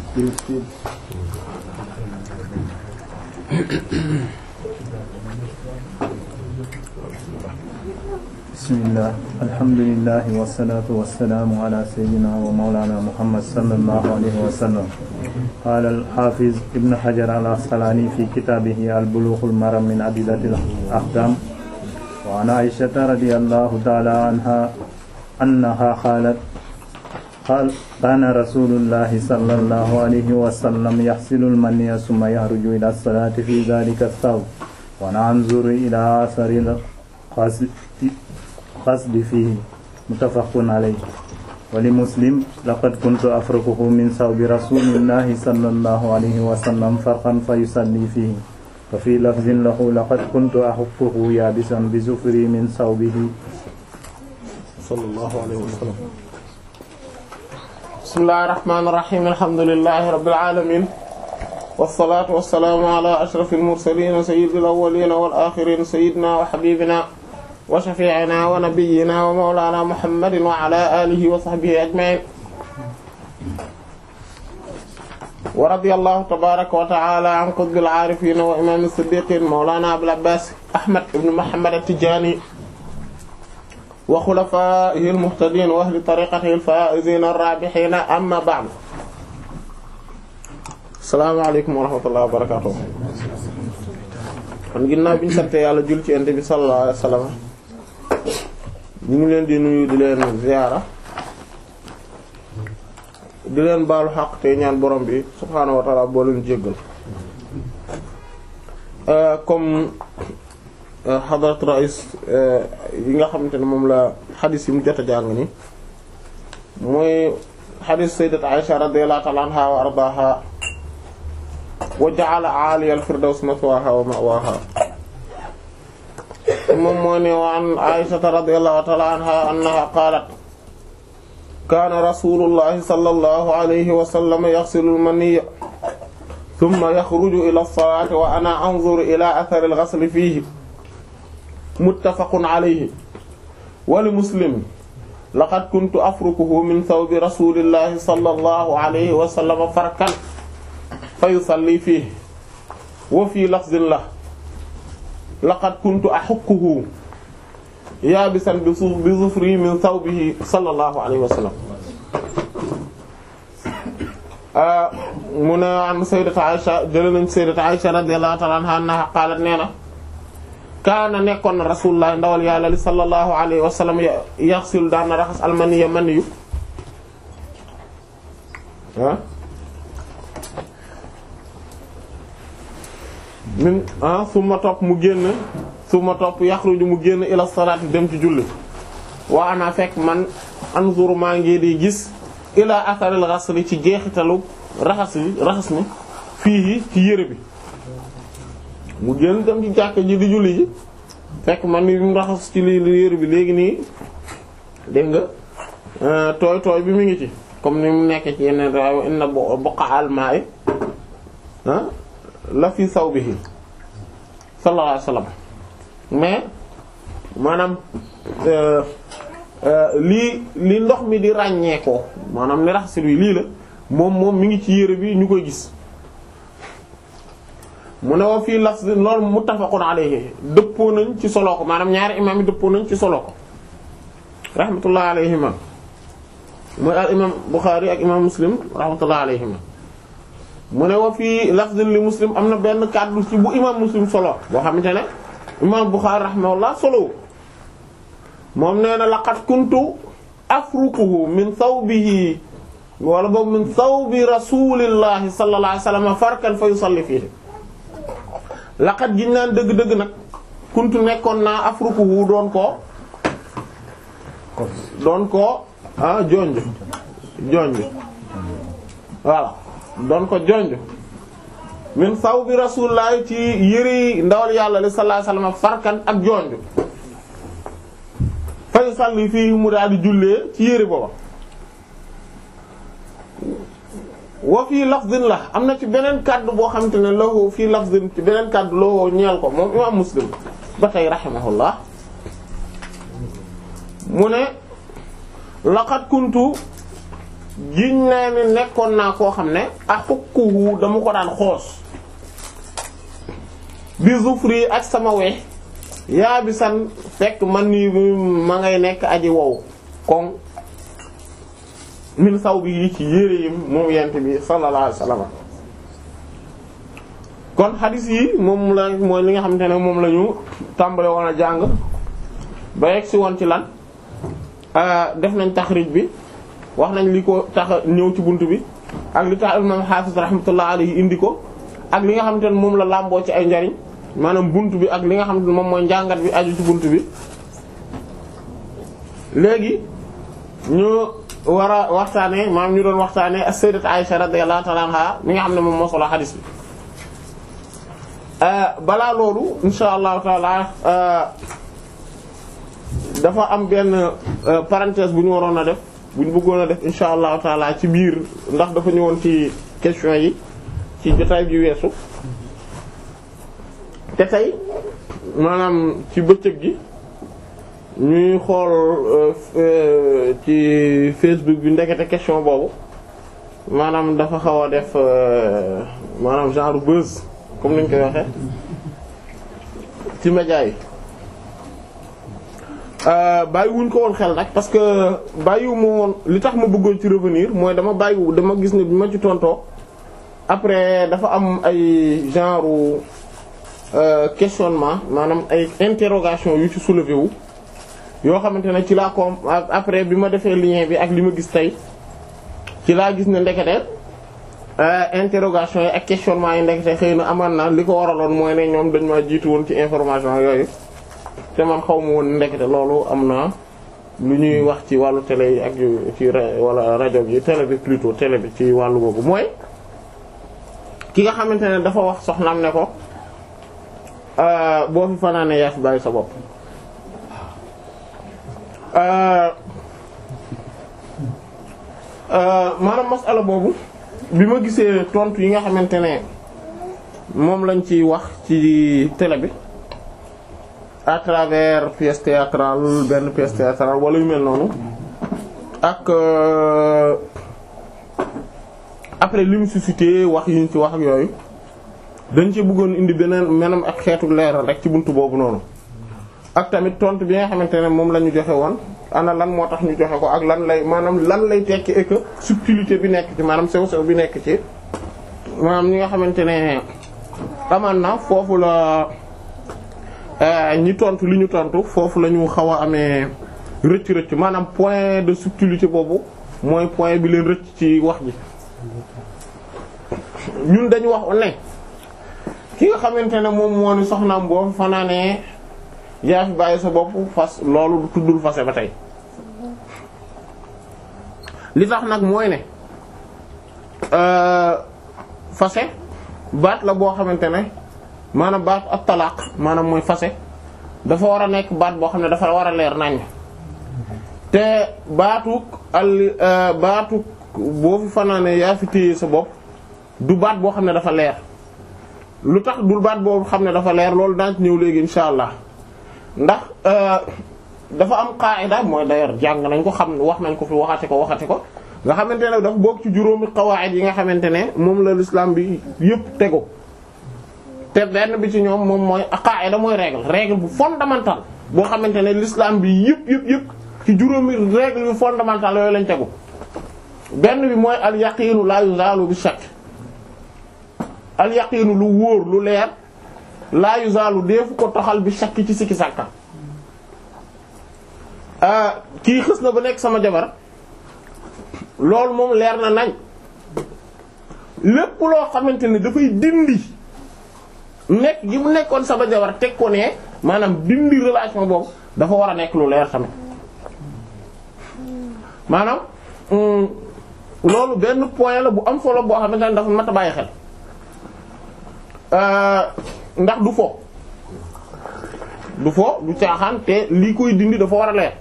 bismillah alhamdulillah wassalatu wassalamu ala sayyidina wa mawlana muhammad sallallahu alayhi wa sallam qala al-hafiz ibn hajar al-asqalani fi kitabihi al-bulugh al-maram min adillati al-ahkam wa an aishata radiyallahu ta'ala anha annaha qalat kaana rasulullahi sallallahu alayhi wa sallam yaxsilu al-maniyya summa yaxruju ila as-salati fi dhalika ath-thawb wa nanzuru ila athari qasdi fihi muttafaqun alayhi wa li muslim laqad kuntu afrukuhu min sawbi rasulillahi sallallahu alayhi wa sallam farqan fa yusalli fihi wa fi lafzin lahu laqad kuntu ahukkuhu yabisan bi zufri min sawbihi sallallahu alayhi wa sallam bismillahir rahmanir rahim alhamdulillahi rabbil alamin wassalatu wassalamu ala ashrafil mursalin sayyidil awwalin wal akhirin sayyidina wa habibina wa shafi'ina wa nabiyyina wa mawlana muhammadin wa ala alihi wa sahbihi ajma'in wa radiyallahu tabaraka wa ta'ala an qutbil arifin wa imam as-siddiqin mawlana abul abbas ahmad ibn muhammad at-tijani wa khulafaa'ihi al-muhtadiin wa ahli tariiqatihi al-faa'iziina ar-raabihiina amma ba'du. Assalaamu aleykum wa rahmatullahi wa barakaatuh. kon ginnaaw bi ñu sant yàlla jul ci Yonent bi sallallahu alayhi wa sallam ñu ngi leen di nuyu di leen ziyaara di leen baalu xaq te ñaan borom bi subhaanahu wa ta'aala boo leen jéggal comme. xadrat rais yi nga xamante ne moom la xadis yi mu jot a jàng ni mooy xadis sayyidat Aisha radiyallahu ta'ala anha wa ardaha wa ja'ala 'aliya al-firdaws maswaha wa ma'waha moom moo ne wa an Aisha radiyallahu ta'ala anha annaha qalat kana rasulullahi sallallahu alayhi wa sallam yaghsilu al-maniyya thumma yakhruju ila as-salati wa ana anzuru ila athari al-ghasli fihi muttafaqun alayhi wali muslim laqad kuntu afrukuhu min thawbi rasulillahi sallallahu alayhi wa sallam farkan fa yusalli fihi wa fi lafzin la laqad kuntu ahukkuhu yaabisan bi zufri min thawbihi sallallahu alayhi wa sallam mu ne an sayyidati Aisha jëlee nañ sayyidati Aisha radiyallahu ta'ala anha annaha qaalat nee na kaana nekkoon na rasulullah ndawal yàlla li sallallahu alayhi wa sallam yaxsil daan na raxas almaniya maniyu ah min ah su ma topp mu génn su ma topp yaxruju mu génn ila salaati dem ci julli waa ana fekk man anzuru maa ngi di gis ila atharil ghasli ci jeexitalu raxas yi raxas mi fii ci yére bi mu génn dem ci jàkk ji di julli ji fekk man ni mu raxas ci li yére bi léegi nii dégg nga tooy tooy bi mu ngi ci comme ni mu nekk ci yeneen raw inna buqa almaay la fi sawbihi sallallahu alayhi wasallam mais maanaam lii li ndox mi di ràññeekoo maanaam ni raxas wi lii la moom moom mi ngi ci yére bi ñu koy gis mu ne wa fii lafz loolu muttafaqun alayhi dëppoo nañ ci solo ko maanaam ñaari imaam yi dëppoo nañ ci solo ko rahmatullah alayhima mooy al imaam Bukhari ak imaam Muslim rahmatullah alayhima mu ne wa fii lafz li Muslim am na benn kàddu ci bu imaam Muslim solo boo xamante ne imaam Bukhari rahmatullah solo moom nee na laqad kuntu afrukuhu min thawbihi wala boobu min thawbi rasulillahi sallallahu alayhi wasallam farkan fa yusalli fihi laqat giñ naan dëgg-dëgg nag kuntu nekkoon naa afrukuhu doon ko doon ko ah jonj jonj voilà doon ko jonj min saw bi rasulullah ci yëri ndawal yàlla li sallallahu alayhi wasallam farkan ak jonj fay salli fii mu daal di jullee ci yëri booba wa fii lafzin la am na ci beneen kàddu boo xamante ne lahu fii lafzin ci beneen kàddu lahu ñeel ko moom imam muslim ba tey rahimahullah mu ne laqad kuntu giñ naa ne nekkoon naa koo xam ne axukkuhu dama ko daan xoos bi zufri ak sama we yaa bi san fekk man nii ma ngay nekk aji wow kon min saw bi yi ci yére yim moom yent bi sallallahu alayhi wasallam kon xadis yi moom la mooy li nga xamante ne moom la ñu tàmbale woon a jàng ba yegg si woon ci lan def nañ taxrij bi wax nañ li ko tax ñëw ci bunt bi ak li tax imam Hafiz rahmatullah alayhi indi ko ak li nga xamante ne moom la làmboo ci ay njariñ maanaam bunt bi ak li nga xamante ne moom mooy njàngat bi aju ci bunt bi léegi ñu war a waxtaanee maanaam ñu doon waxtaanee as-sayyidat Aisha radiyallahu ta'ala anha mi nga xam ne moom moo solo xadis bi balaa loolu insha allahu taala dafa am benn parenthèse bu ñu waroon a def bu ñu bëggoon a def insha allahu taala ci biir ndax dafa ñëwoon ci question yi ci jotaay bi weesu te tey maanaam ci bëccëg gi ñuy xool ci Facebook bi ndekete question boobu maanaam dafa xaw a def maanaam genre buzz comme ni ñu koy waxee ci média yi bàyyi wuñ ko woon xel nag parce que bàyyiwu ma woon li tax ma bëggoon ci revenir mooy dama bàyyiwu dama gis ne bi ma ci tontoo après dafa am ay genre questionnement maanaam ay interrogation yu ci soulevé wu yoo xamante ne ci laa ko après bi ma defee lien bi ak li ma gis tey ci laa gis ne ndekete interrogation yi ak questionnement yi ndekete xëy na amaan na li ko waraloon mooy ne ñoom dañ ma jiitu woon ci information yooyu te man xaw ma woon ndekete loolu am na lu ñuy wax ci wàllu télé yi ak yu ci wala rajo bi télé bi plutôt télé bi ci wàllu boobu mooy ki nga xamante ne dafa wax soxnaam ne ko boo fi fanaane yaa fi bàyyi sa bopp maanaam masala boobu bi ma gisee tontu yi nga xamante ne moom lañ ci wax ci télé bi à travers pièce théâtrale benn pièce théâtrale wala yu mel noonu ak après li mu suscité wax yi ñu ci wax ak yooyu dañ ci bëggoon indi beneen menam ak xeetu leeral rek ci buntu boobu noonu ak tamit tontu bi nga xamante ne moom la ñu joxe woon ana lan moo tax ñu joxe ko ak lan lay maanaam lan lay tekki et que subtilité bi nekk ci maanaam sew sew bi nekk ci maanaam ñi nga xamante ne amaan na foofu la ñi tontu li ñu tontu foofu la ñu xaw a amee rëcc rëcc maanaam point de subtilité boobu mooy point bi leen rëcc ci wax ji ñun dañu wax ne ki nga xamante ne moom moo ni soxnaam boo fanaanee yaa fi bàyyi sa bopp fas loolu tuddul fase ba tey li tax nag mooy ne fase baat la boo xamante ne maanaam baat ak talaaq maanaam mooy fase dafa war a nekk baat boo xam ne dafa war a leer nañ te baatuk al baatuk boo fi fanaane yaa fi téye sa bopp du baat boo xam ne dafa leer lu tax dul baat boo xam ne dafa leer loolu daan ci ñëw léegi insha allah ndax dafa am qaida mooy d'ailleurs jàng nañ ko xam wax nañ ko fi waxate ko waxate ko nga xamante ne dafa bokk ci juróomi qawaid yi nga xamante ne moom la l'islam bi yëpp tego te benn bi ci ñoom moom mooy qaida mooy règle règle bu fondamentale boo xamante ne l'islam bi yëpp yëpp yëpp ci juróomi règle yu fondamentale yooyu lañ tegu benn bi mooy al yaqinu la yuzalu bi shakk al yaqinu lu wóor lu leer la yuzalu deefu ko toxal bi shakk ci sikki sàkka kii xës na ba nekk sama jabar loolu moom leer na nañ lépp loo xamante ne dafay dindi nekk gi mu nekkoon sama jabar teg ko ne maanaam dindi relation boobu dafa war a nekk lu leer tamit maanaam loolu benn point la bu am solo boo xamante ne dafa mat a bàyyi xel ndax du fo du fo du caaxaan te lii koy dindi dafa war a leer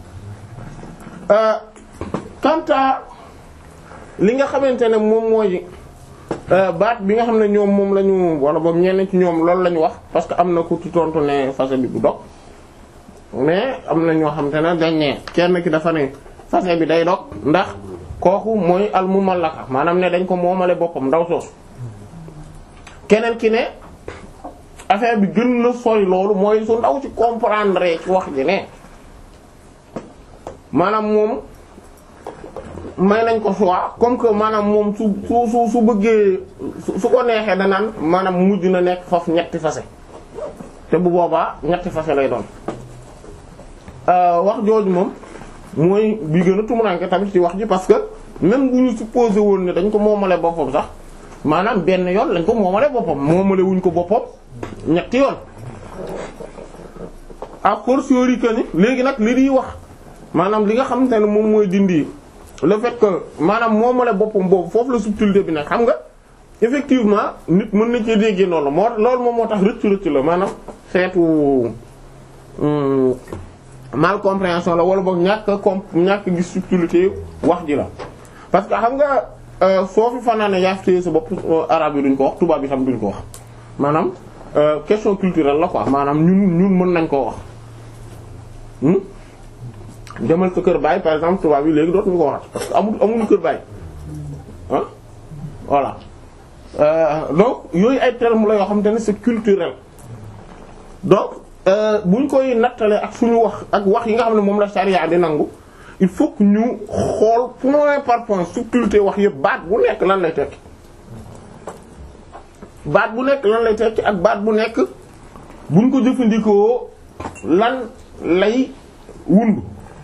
quant à li nga xamante ne moom mooy baat bi nga xam ne ñoom moom la ñu wala boobu ñenn ci ñoom loolu la ñu wax parce que am na ku ci tontu ne fase bi du dog mais am na ñoo xamante ne dañ ne kenn ki dafa ne fase bi day dog ndax kooku mooy al mumallaka maanaam ne dañ ko moomale boppam ndaw soosu keneen ki ne affaire bi gën na sori loolu mooy su ndaw ci comprendre ci wax ji ne maanaam moom may nañ ko choix comme que maanaam moom su su su su bëggee su ko neexee danaan maanaam mujj na nekk foofu ñetti fase te bu boobaa ñetti fase lay doon wax jooju moom mooy bi gën a tumuranke tamit ci wax ji parce que même bu ñu supposé woon ne dañ ko moomale boppam sax maanaam benn yoon lañ ko moomale boppam moomale wuñ ko boppam ñetti yoon à fortiori que ni léegi nag li di wax maanaam li nga xamante ne moom mooy dindi le fait que maanaam moomale boppam boobu foofu la subtilité bi nag xam nga effectivement nit mën na cee déggee noonu moo loolu moom moo tax rëcc rëcc la maanaam xeetu mal compréhension la wala boog ñàkk comp ñàkk gis subtilité wax ji la parce que xam nga soo fi fanaane yaa fi téye sa bopp arabe yi duñ ko wax tubaab yi tam duñ ko wax maanaam question culturelle la quoi maanaam ñun ñun mën nañ koo wax demal sa kër baay par exemple tubaab yi léegi dootuñu ko waxat parce que amul amuñu kër baay ah voilà donc yooyu ay termes la yoo xamante ne c'est culturel donc buñ koy nattale ak suñu wax ak wax yi nga xam ne moom la charia di nangu il faut que ñu xool point par point subtilité wax yëpp baat bu nekk lan lay tekki baat bu nekk lan lay tekki ak baat bu nekk buñ ko jëfandikoo lan lay wund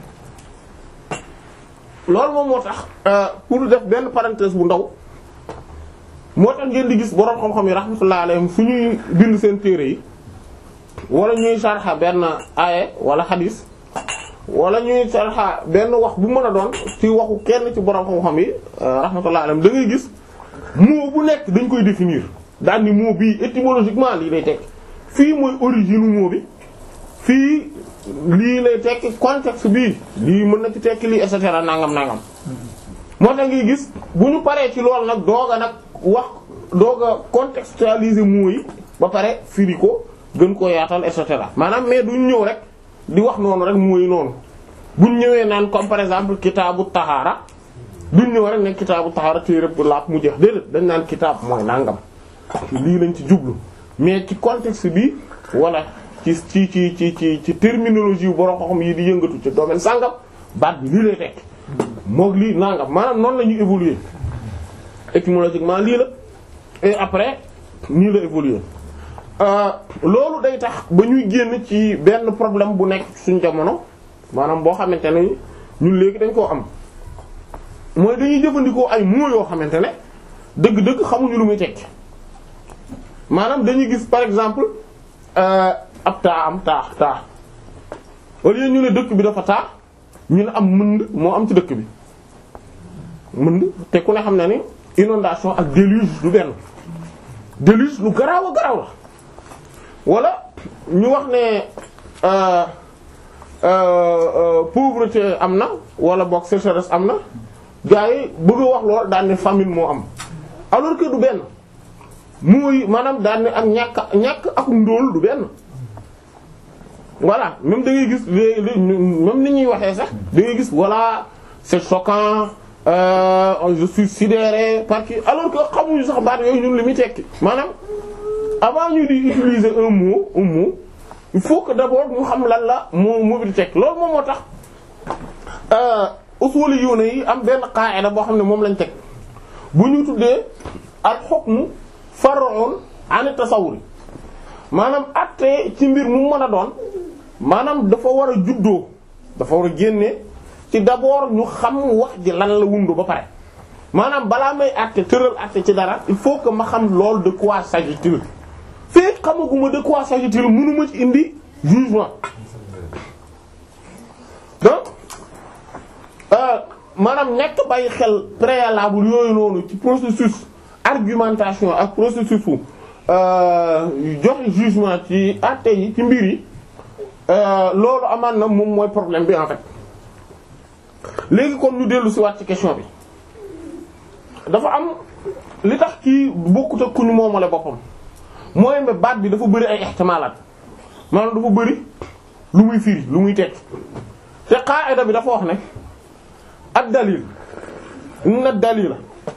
loolu moom moo tax pour def benn parenthèse bu ndaw moo tax ngeen di gis boroom xam-xam yi rahmatullah alayhim fu ñuy bind seen téere yi wala ñuy sarxa benn aaye wala xadis wala ñuy sarxa benn wax bu mën a doon ci waxu kenn ci boroom xam-xam yi rahmatullah alayhim da ngay gis mot bu nekk dañ koy définir daal ni mot bii étymologiquement lii lay tekki fii mooy origine mot bi fii lii lay tekki contexte bii lii mën na ci tekki lii et cetera nangam nangam moo tax ngay gis bu ñu paree ci loolu nag doog a nag wax doog a contextualiser mots yi ba pare firi ko gën koo yaatal et cetera maanaam mais duñ ñëw rek di wax noonu rek mots yi noonu buñ ñëwee naan comme par exemple kitaabu taxaara duñ ñëw rek ne kitaabu taxaara téere bu laap mu jeex déedéet dañ naan kitaab mooy nangam lii lañ ci jublu mais ci contexte bi wala ci ci ci ci ci ci terminologie yu borom xam yi di yëngatu ci domaine sàngam baat bi lii lay tekk moog lii nangam maanaam noonu la ñuy évoluer étymologiquement lii la et après nii la évoluer loolu day tax ba ñuy génn ci benn problème bu nekk suñ jamono maanaam boo xamante ne ñun léegi dañ koo am mooy dañuy jëfandikoo ay mots yoo xamante ne dëgg-dëgg xamuñu lu muy tekki maanaam dañuy gis par exemple ab taa am taa taa au lieu ñu ne dëkk bi dafa taa ñu ne am mënd moo am ci dëkk bi mënd te ku ne xam na ni inondation ak déluge du benn déluge lu garaaw a garaaw la wala ñu wax ne pauvreté am na wala boog sécheresse am na gars yi bëgg a wax lool daan ne famine moo am alors que du benn mooy maanaam daan ne ak ñàkk ñàkk ak ndóol du benn voilà même da ngay gis léegi même ni ñuy waxee sax da ngay gis voilà c'est choquant euh, je suis sidéré par qui alors que xamuñu sax baat yooyu ñun li muy tekki maanaam avant ñu di utiliser un mot un mot il faut que d'abord ñu xam lan la moo moo bi di tekki loolu moom moo tax usuli yoona yi am benn qaida boo xam ne moom lañ teg bu ñu tuddee al hukmu far'un an tasawwur maanaam àtte ci mbir mu mën a doon maanaam dafa war a juddoo dafa war a génne ci d'abord ñu xam wax ji lan la wundu ba pare maanaam balaa may àtte tëral àtte ci dara il faut que ma xam loolu de quoi s'agit-il fekk xamaguma de quoi s'agit-il mënuma ci indi jugement donc maanaam nekk bàyyi xel préalable yooyu noonu ci processus argumentation ak processus fu joxe jugement ci àtte yi ci mbir yi loolu amaan na moom mooy problème bi en fait léegi kon ñu dellu si waat ci question bi dafa am li tax kii bokkut ak ku ñu moomale boppam mooy ne baat bi dafa bëri ay ihtimalaat maanaam dafa bëri lu muy firi lu muy tekk te qaida bi dafa wax ne ak dalil inna dalila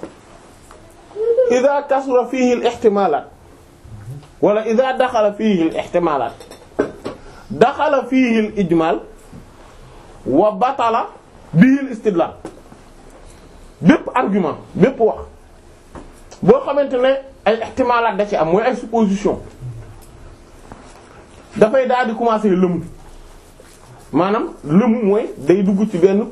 ida kasura fihi al ihtimalat wala ida daxala fihi al ihtimalat daxala fihi al ijmal wa batala bihi al istidlal bépp argument bépp wax boo xamante ne ay ihtimalat da ci am mooy ay supposition dafay daal di commencer lëmu maanaam lëmu mooy day dugg ci benn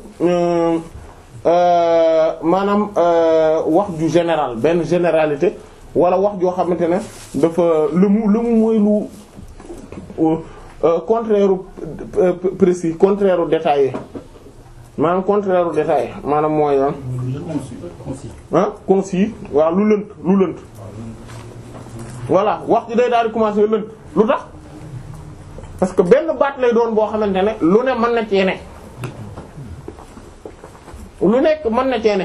maanaam wax ju général benn généralité wala wax joo xamante ne dafa lëmu lëmu mooy lu contraire précis contraire détaillé maanaam contraire détaillé maanaam mooy ah concis waaw lu lënt lu lënt voilà wax ji day daal di commencer lënt lu tax parce que benn baat lay doon boo xamante ne lu ne mën na cee ne lu nekk mën na cee ne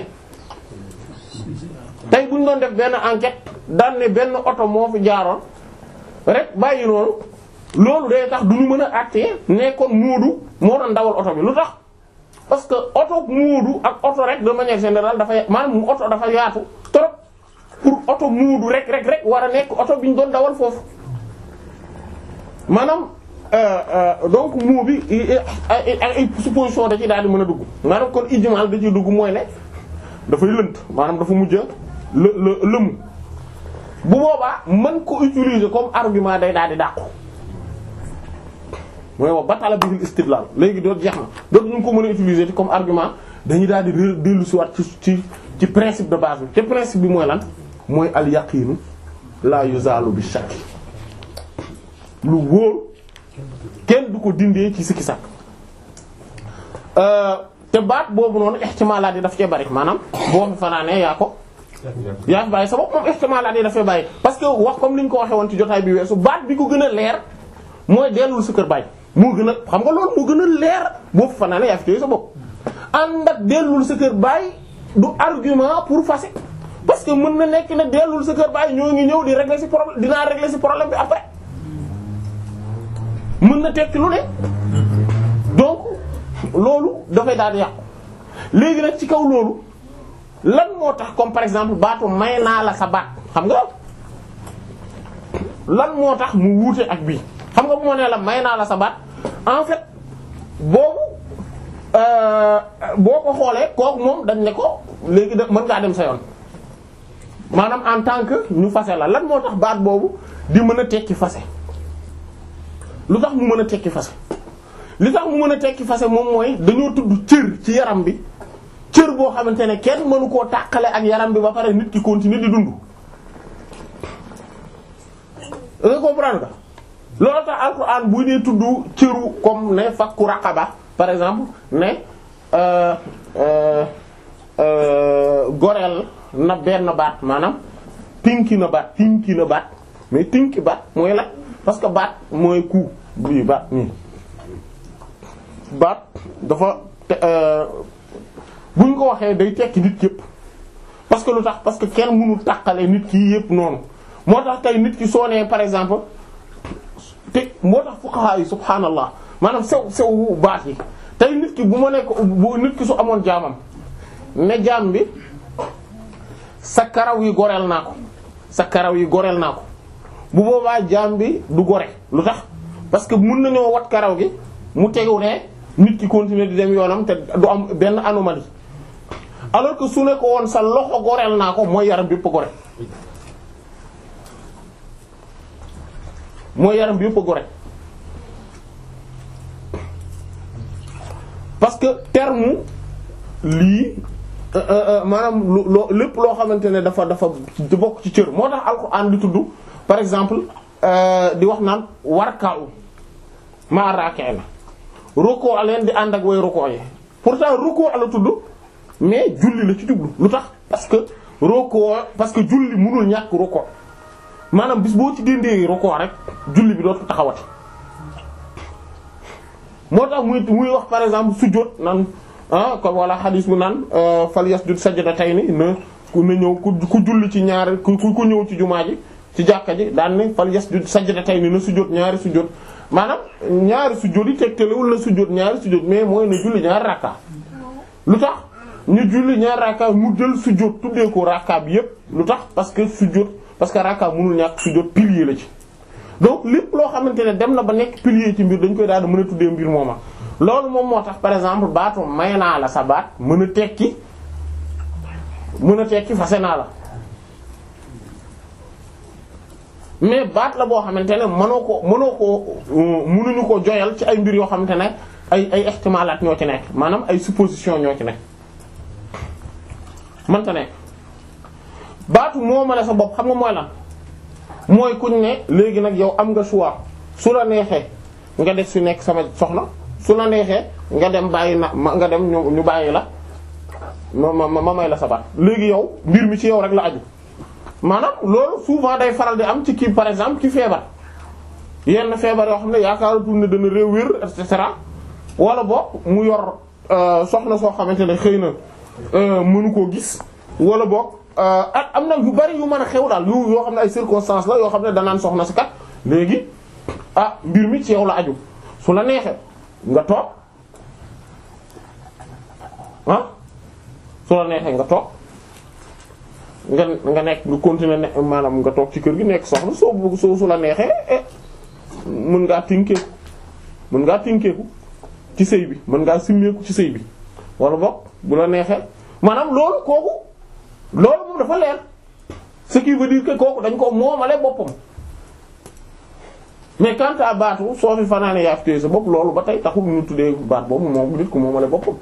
tey bu ñu doon def benn enquête daan ne benn oto moo fi jaaroon rek bàyyi noonu loolu day tax du ñu mën a àttee ne kon Moodu moo doon dawal oto bi lu tax parce que oto Moodu ak oto rek de manière générale dafa maanaam mu oto dafa yaatu trop pour oto Moodu rek rek rek war a nekk oto bi ñu doon dawal foofu maanaam. donc moo bi ay ay supposition da ci daal di mën a dugg maanaam kon ijmal da ciy dugg mooy ne dafay lënt maanaam dafa mujj lë lë lëmu bu boobaa mën ko utiliser comme argument day daal di dàqu mooy wax batala bihil istidlal léegi doot jeex na doot ñu ko mën a utiliser comme argument dañuy daal di dellu si waat ci ci ci principe de base bi te principe bi mooy lan mooy al yaqinu la yuzalu bi shakk lu wóor kenn du ko dindee ci sikki sàkk te baat boobu noonu ihtimalaat yi daf cee bari maanaam boo fi fanaanee yaa ko yaa fi bàyyi sa bopp moom ihtimalaat yi daf cee bàyyi parce que wax comme li ñu ko waxee woon ci jotaay bi weesu baat bi ko gën a leer mooy dellul sa kër bàyyi moo gën a xam nga loolu moo gën a leer boo fi fanaanee yaa fi téye sa bopp ànd ak dellul sa kër bàyyi du argument pour fase parce que mën na nekk ne dellul sa kër bàyyi ñoo ngi ñëw di régler ci problème dinaa régler ci problème bi après mën na tekki lu ne donc loolu dafay daal di yàqu léegi nag ci kaw loolu lan moo tax comme par exemple baatu may naa la sa baat xam nga lan moo tax mu wuute ak bii xam nga bu ma nee la may naa la sa baat en fait boobu boo ko xoolee kooku moom dañ ne ko léegi da mën ngaa dem sa yoon maanaam en tant que ñu fase la lan moo tax baat boobu di mën a tekki fase lu tax mu mën a tekki fase li tax mu mën a tekki fase moom mooy dañoo tudd cër ci yaram bi cër boo xamante ne kenn mënu koo tàqale ak yaram bi ba pare nit ki continuer di dund. nga comprendre nga loolu tax alxuraan bu dee tudd cëru comme ne fakku raqaba par exemple ne goreel na benn baat maanaam tinki na baat tinki na baat mais tinki baat mooy la parce que baat mooy ku bii baat nii baat dafa bu ñu ko waxee day tekki nit yépp parce que lu tax parce que kenn mënul tàqale nit ki yépp noonu moo tax tey nit ki soo nee par exemple te moo tax fuqaha yi subhaanallah maanaam sew sew baat yi tey nit ki bu ma nekk bu nit ki su amoon jaamam ne jaam bi sa karaw yi goreel naa ko sa karaw yi goreel naa ko bu boobaa jaam bi du gore lu tax parce que mën nañoo wat karaw gi mu tegu ne nit ki continuer di dem yoonam te du am benn anomalie alors que su ne ko woon sa loxo goreel naa ko mooy yaram bi yëpp a gore mooy yaram bi yëpp a gore parce que terme lii maanaam loo lépp loo xamante ne dafa dafa bokk ci cër moo tax alxuraan di tudd par exemple di wax naan warkaaw ma raakee na rukoo leen di ànd ak way rukoo yi pourtant rukoo la tudd mais julli la ci jublu lu tax parce que rukoo parce que julli mënul ñàkk rukoo maanaam bis boo ci dindee rukoo rek julli bi dootu taxawati moo tax muy muy wax par exemple sujjóot naan ah comme wala xadis bu naan fal yasjud sajdatayni na ku na ñëw ku ku julli ci ñaari ku ku ñëw ci jumaa ji ci jàkka ji daan ne fal yasjud sajdatayni na sujjóot ñaari sujjóot maanaam ñaari sujjóot yi tegtalewul na sujjóot ñaari sujjóot mais mooy na julli ñaari rakka lu tax ñu julli ñaar rakka mu jël sujjóot tuddee ko rakka bi yépp lu tax parce que sujjóot parce que rakka mënul ñàkk sujjóot pilier la ci donc lépp loo xamante ne dem na ba nekk pilier ci mbir dañ koy daal di mën a tuddee mbir mooma loolu moom moo tax par exemple baatu may naa la sa baat mën a tekki mën a tekki fase naa la mais baat la boo xamante ne mënoo ko mënoo ko mënuñu ko joyal ci ay mbir yoo xamante ne ay ay ihtimalaat ñoo ci nekk maanaam ay supposition ñoo ci nekk mënta nekk baatu moo ma la sa bopp xam nga mooy lan mooy kuñ ne léegi nag yow am nga choix su la neexee nga def su nekk sama soxna su la neexee nga dem bàyyi na nga dem ñu ñu bàyyi la ma ma ma may la sa baat léegi yow mbir mi ci yow rek la aju maanaam loolu souvent day faral di am ci kii par exemple ci feebar yenn feebar yoo xam ne yaakaaratul ne dana réew wér et cetera wala boog mu yor soxna soo xamante ne xëy na mënu koo gis wala boog ak am na yu bari yu mën a xew daal yu yoo xam ne ay circonstances la yoo xam ne danaan soxna si kat léegi ah mbir mi ci yow la aju su la neexee nga toog ah su la neexee nga toog nga nga nekk nga continuer ne maanaam nga toog ci kër gi nekk soxna soo bëgg soo su la neexee mën ngaa tinkeeku mën ngaa tinkeeku ci sëy bi mën ngaa simmeeku ci sëy bi wala boog bu la neexee maanaam loolu kooku loolu moom dafa leer ce qui veut dire que kooku dañ ko moomale boppam mais quant à baatu soo fi fanaane yaa fi téye sa bopp loolu ba tey taxul ñu tuddee baat boobu moom nit ku moomale boppam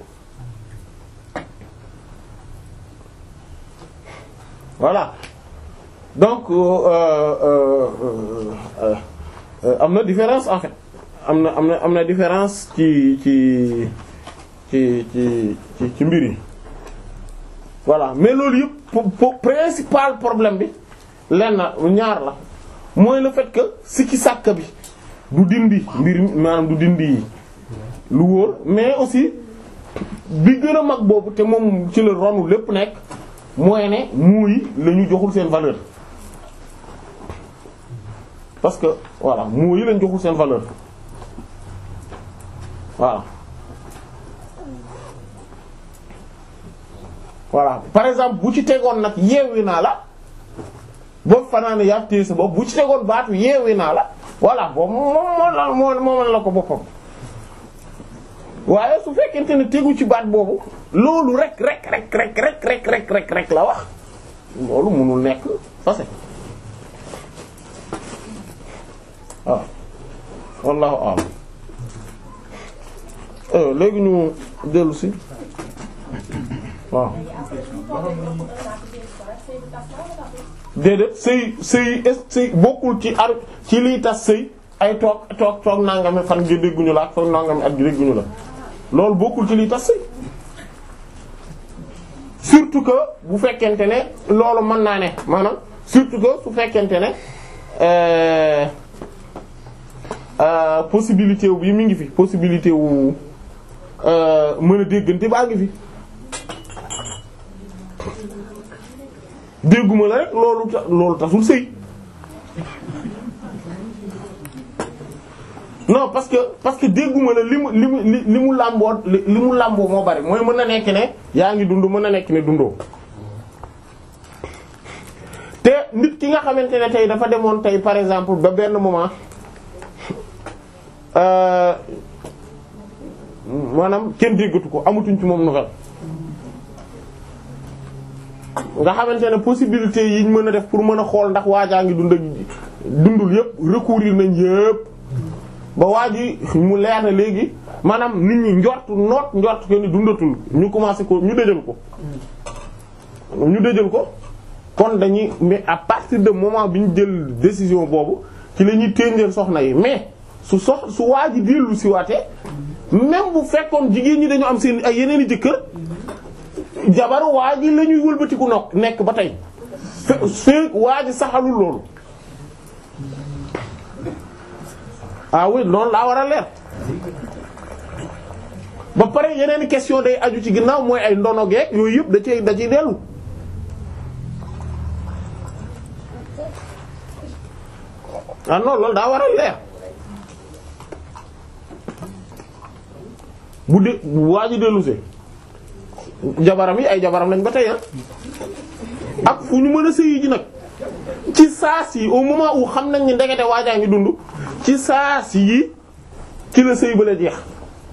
voilà donc am na différence en fait am na am na am na différence ci ci ci ci ci ci mbir yi voilà mais loolu yëpp principal problème bi lenn ñaar la mooy le fait que sikki sàkk bi du dindi mbir maanaam du dindi lu wóor mais aussi bi gën a mag boobu te moom ci la ronu lépp nekk mooy ne muuyi la ñu joxul seen valeur parce que voilà muuyi lañ joxul seen valeur voilà voilà par exemple bu ci tegoon nag yeewi naa la boobu fanaane yaa téye sa bopp bu ci tegoon baatu yeewi naa la voilà boobu moom moo la moo moo la ko boppam waaye su fekkente ne tegu ci baat boobu loolu rek rek rek rek rek rek rek rek rek la wax loolu mënul nekk fase waaw wallahu a'lam léegi ñu dellu si waaw déedéet sëy sëy sëy bokkul ci ar ci liy tas sëy ay toog toog toog nangami fan gi dégguñu la ak toog nangami at gi dégguñu la loolu bokkul ci liy tas sëy surtout que bu fekkente ne loolu mën naa ne maanaam surtout que su fekkente ne euh euh possibilité wu bi mi ngi fi possibilité wu mën a déggante baa ngi fi dégguma la rek loolu ta loolu tasul sëy non parce que parce que dégguma la li mu li mu li mu làmboo li mu làmboo moo bari mooy mën na nekk ne yaa ngi dund mën na nekk ne dundoo te nit ki nga xamante ne tey dafa demoon tey par exemple ba benn moment maanaam kenn déggatu ko amatuñ ci moom nouvelle nga xamante ne possibilité yi ñu mën a def pour mën a xool ndax waajaa ngi dund ak dundul yépp recourir nañ yépp ba waa ji mu leer na léegi maanaam nit ñi njort noot njort que ni dundatul ñu commencé ko ñu dëjal ko ñu dëjal ko kon dañuy mais à partir de moment bi ñu jël décision boobu ci la ñuy ténjeel soxna yi mais su sox su waa ji dellu si waatee même bu fekkoon jigéen ñi dañu am seen ay yeneen i jëkkër jabaru waa ji la ñuy wëlbatiku nokk nekk ba tey fe fee waa ji saxalul loolu ah oui loolu laa war a leer ba pare yeneen question day aju ci ginnaaw mooy ay ndono geek yooyu yëpp da cay da ciy dellu ah non loolu daa war a leer bu dee bu waa ji dellusee jabaram yi ay jabaram lañ ba tey ak fu ñu mën a sëyi ji nag ci saas yi au moment où xam nañ ni ndekete waajaa ngi dund ci saas yi ci la sëy ba la jeex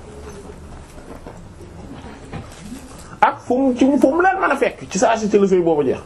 ak fu mu ci fu mu leen mën a fekk ci saas yi ci la sëy boobu jeex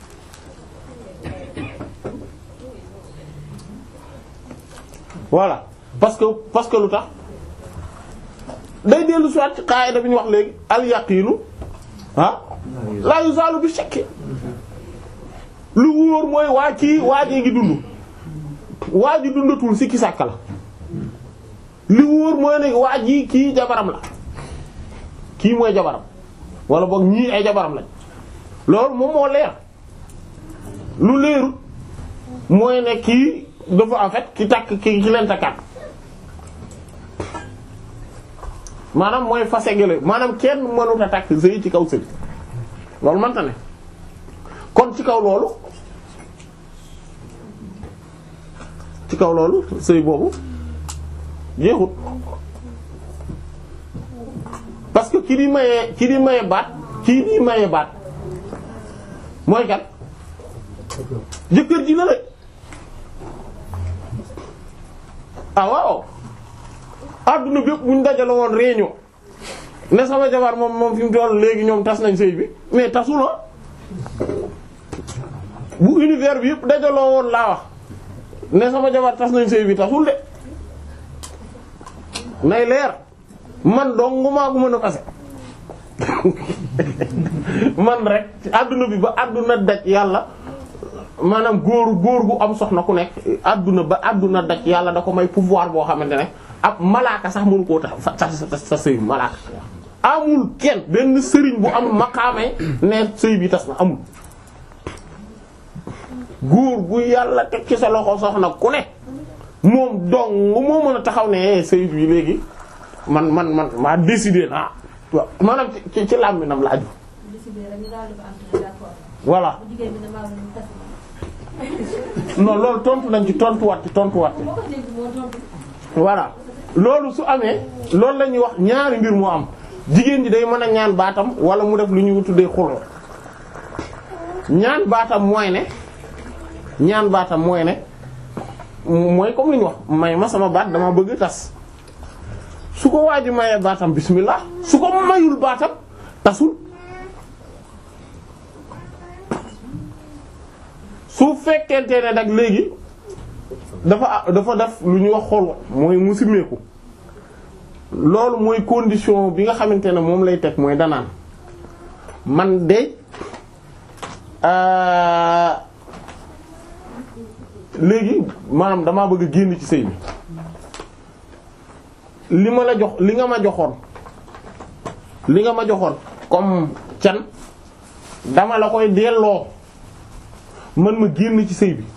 voilà parce que parce que lu tax day dellu soit ci qaida bi ñu wax léegi al yaqiinu ah la yuzalu bi shakki lu wóor mooy waa kii waajee ngi dund waa ji dundatul sikki sàkka la li wóor mooy ne waa ji kii jabaram la kii mooy jabaram wala boog ñii ay jabaram lañ loolu moom moo leer lu leerut mooy ne kii dafa en fait ki takk ki ki leen takkaat maanaam mooy fase gële maanaam kenn mënut a takk sëy ci kaw sëy loolu mënta ne kon ci kaw loolu ci kaw loolu sëy boobu jeexut parce que ki di mayee ki di maye baat kii di maye baat mooy kat jëkkër ji la rek ah waaw adduna bépp bu ñu dajale woon réunion ne sama jabar moom moom fi mu toll léegi ñoom tas nañ sëy bi mais tasul la bu univers bi yëpp dajaloo woon laa wax ne sama jabar tas nañ sëy bi tasul de nay leer man dong maa ko mën a fase man rek ci adduna bi ba adduna daj yàlla maanaam góor góor gu am soxna ku nekk adduna ba adduna daj yàlla da ko may pouvoir boo xamante ne ab malaaka sax mënu koo tax sa sa sa sëy malaaka amul kenn benn sëriñ bu am maqaamee ne sëy bi tas na amul góor gu yàlla teg ci sa loxo soxna ku ne moom dong moo mën a taxaw ne sëy bi léegi man man man maa décidé naa waaw maanaam ci ci làmbinam laaju voilà non loolu tontu nañ ci tontuwaat ci tontuwaat voilà loolu su amee loolu la ñuy wax ñaari mbir moo am jigéen ji day mën a ñaan baatam wala mu def lu ñuy tuddee xuloo ñaan baatam mooy ne ñaan baatam mooy ne mooy comme li ñu wax may ma sama baat dama bëgg tas su ko waa ji mayee baatam bismillah su ko mayul baatam tasul su fekkente ne nag léegi dafa dafa def lu ñuy wax xol mooy mu simmeeku loolu mooy condition bi nga xamante ne moom lay teg mooy danaan man de léegi maanaam damaa bëgg a génn ci sëy bi li ma la jox li nga ma joxoon li nga ma joxoon comme can dama la koy delloo man ma génn ci sëy bi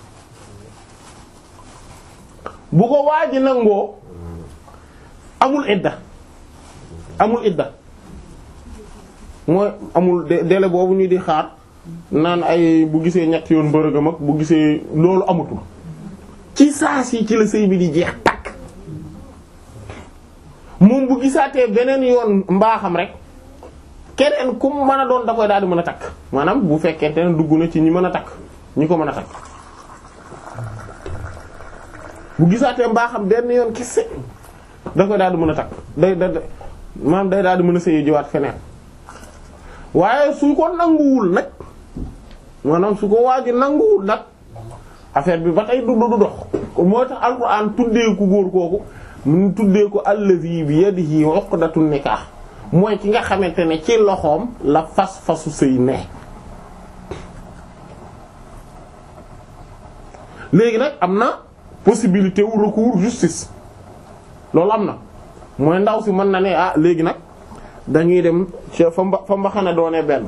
bu ko waaji nangoo amul idda amul idda mooy amul délai boobu ñu di xaar naan ay bu gisee ñett yoon bërëgam ak bu gisee loolu amatul ci saa si ci la sëy bi di jeex takk moom bu gisaatee beneen yoon mbaaxam rek keneen ku mën a doon da koy daal di mën a takk maanaam bu fekkente ne dugg na ci ñi mën a takk ñi ko mën a takk bu gisaatee mbaaxam benn yoon kese da koy daal di mën a takk day da maanaam day daal di mën a sëyi jiwaat feneen waaye su ko nanguwul nag maanaam su ko waaji nanguwul nag affaire bi ba tey du du dox moo tax alxuraan tuddee ku góor kooku mu tuddee ko allazi bi yadihi uqdatun nikah mooy ki nga xamante ne ci loxoom la fas fasu sëy ne léegi nag am na possibilité wu recours justice loolu am na mooy ndaw si mën na ne ah léegi nag dañuy dem ci fa mba fa mbaxana doonee benn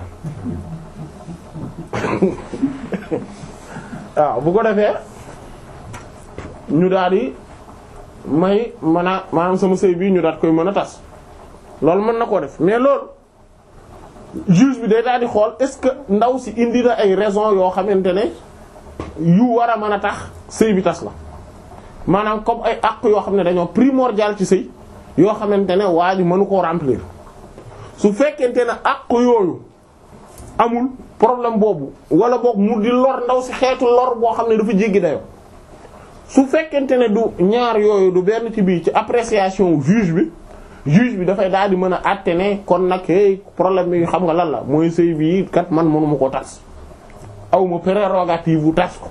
waaw bu ko defee ñu daal di may mën a maanaam sama sëy bi ñu daat koy mën a tas loolu mën na koo def mais loolu juge bi day daal di xool est-ce que ndaw si indi na ay raisons yoo xamante ne yu war a mën a tax sëy bi tas la maanaam comme ay àq yoo xam ne dañoo primordial ci sëy yoo xamante ne waa ji mënu koo remplir su fekkente ne àq yooyu amul problème boobu wala boog mu di lor ndaw si xeetu lor boo xam ne dafa jéggi dayo su fekkente ne du ñaar yooyu du benn ci biir ci appréciation juge bi juge bi dafay daal di mën a àtte ne kon nag hey problème bi xam nga lan la mooy sëy bii kat man mënuma ko tas aw ma prérogative bu tas ko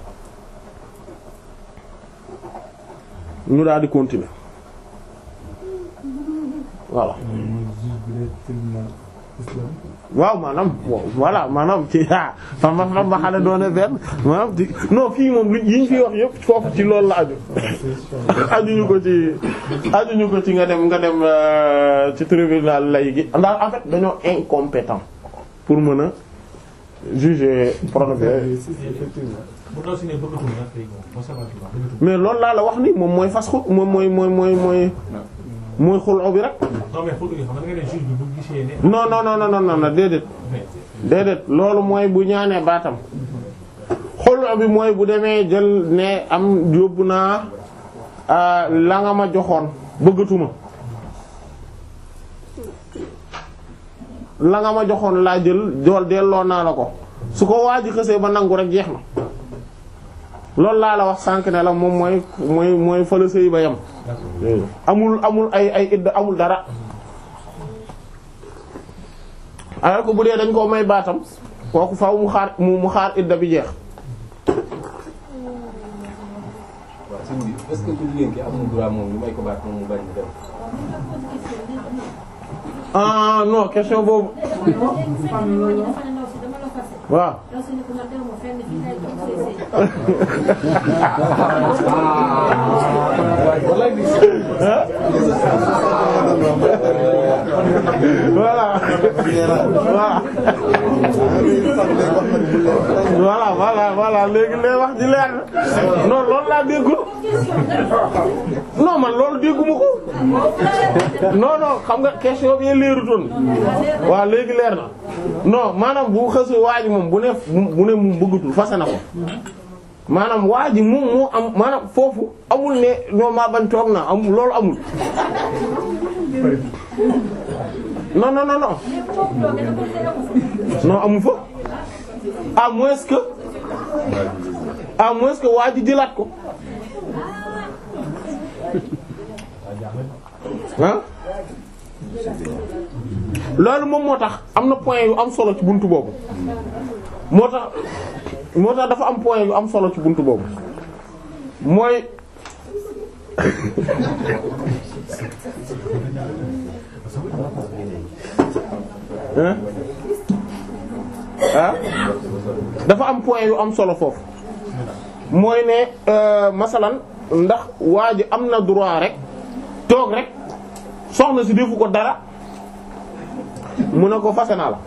ñu daal di continuer voilà waaw maanaam voilà maanaam ci ah fa ma fa ma xale doone benn maanaam ci non fii moom lu yi ñu fi wax yëpp foofu ci loolu la aju ajuñu ko ci ajuñu ko ci nga dem nga dem ci tribunal lay gi ndax en fait dañoo incompétent pour mën a juger prononcer mais loolu laa la wax ni moom mooy fas xul moom mooy mooy mooy mooy mooy xuloo bi rek non non non non non non déedéet déedéet loolu mooy bu ñaanee baatam xuloo bi mooy bu demee jël ne am yóbbu naa la nga ma joxoon bëggatuma la nga ma joxoon laa jël jool delloo naa la ko su ko waaji xësee ba nangu rek jeex na loolu laa la wax sànq ne la moom mooy mooy mooy fa la sëy ba yem amul amul ay ay idda amul dara alors que bu dee dañ koo may baatam kooku faaw mu xaar mu mu xaar idda bi jeex waaw sëñ bi est-ce que ku jigéen ki am na droit moom ñu may ko baat moom mu bañ a dem. ah non question boobu waaw voilà voilà voilà voilà léegi lay wax ji leer na non loolu laa déggul non man loolu dégguma ko non non xam nga question bi leerutoon waaw léegi leer na non maanaam bu xësee waa ji moom bu ne bu ne mu bëggatul fase na ko maanaam waa ji moom moo am maanaam foofu amul ne non maa bañ toog na amul loolu amul non non non non non amu fa à moins que à moins que waa ji jëlaat ko ah loolu moom moo tax am na point yu am solo ci buntu boobu moo tax moo tax dafa am point yu am solo ci buntu boobu mooy ah dafa am point yu am solo foofu mooy ne masalan ndax waa ji am na droit rek toog rek soxna si defu ko dara mu ne ko fase naa la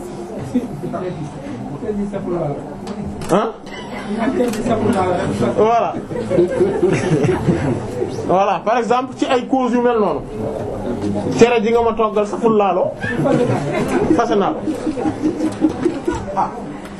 ah voilà voilà par exemple ci ay causes yu mel noonu cere ji nga ma toggal saful laalo fase naa la ah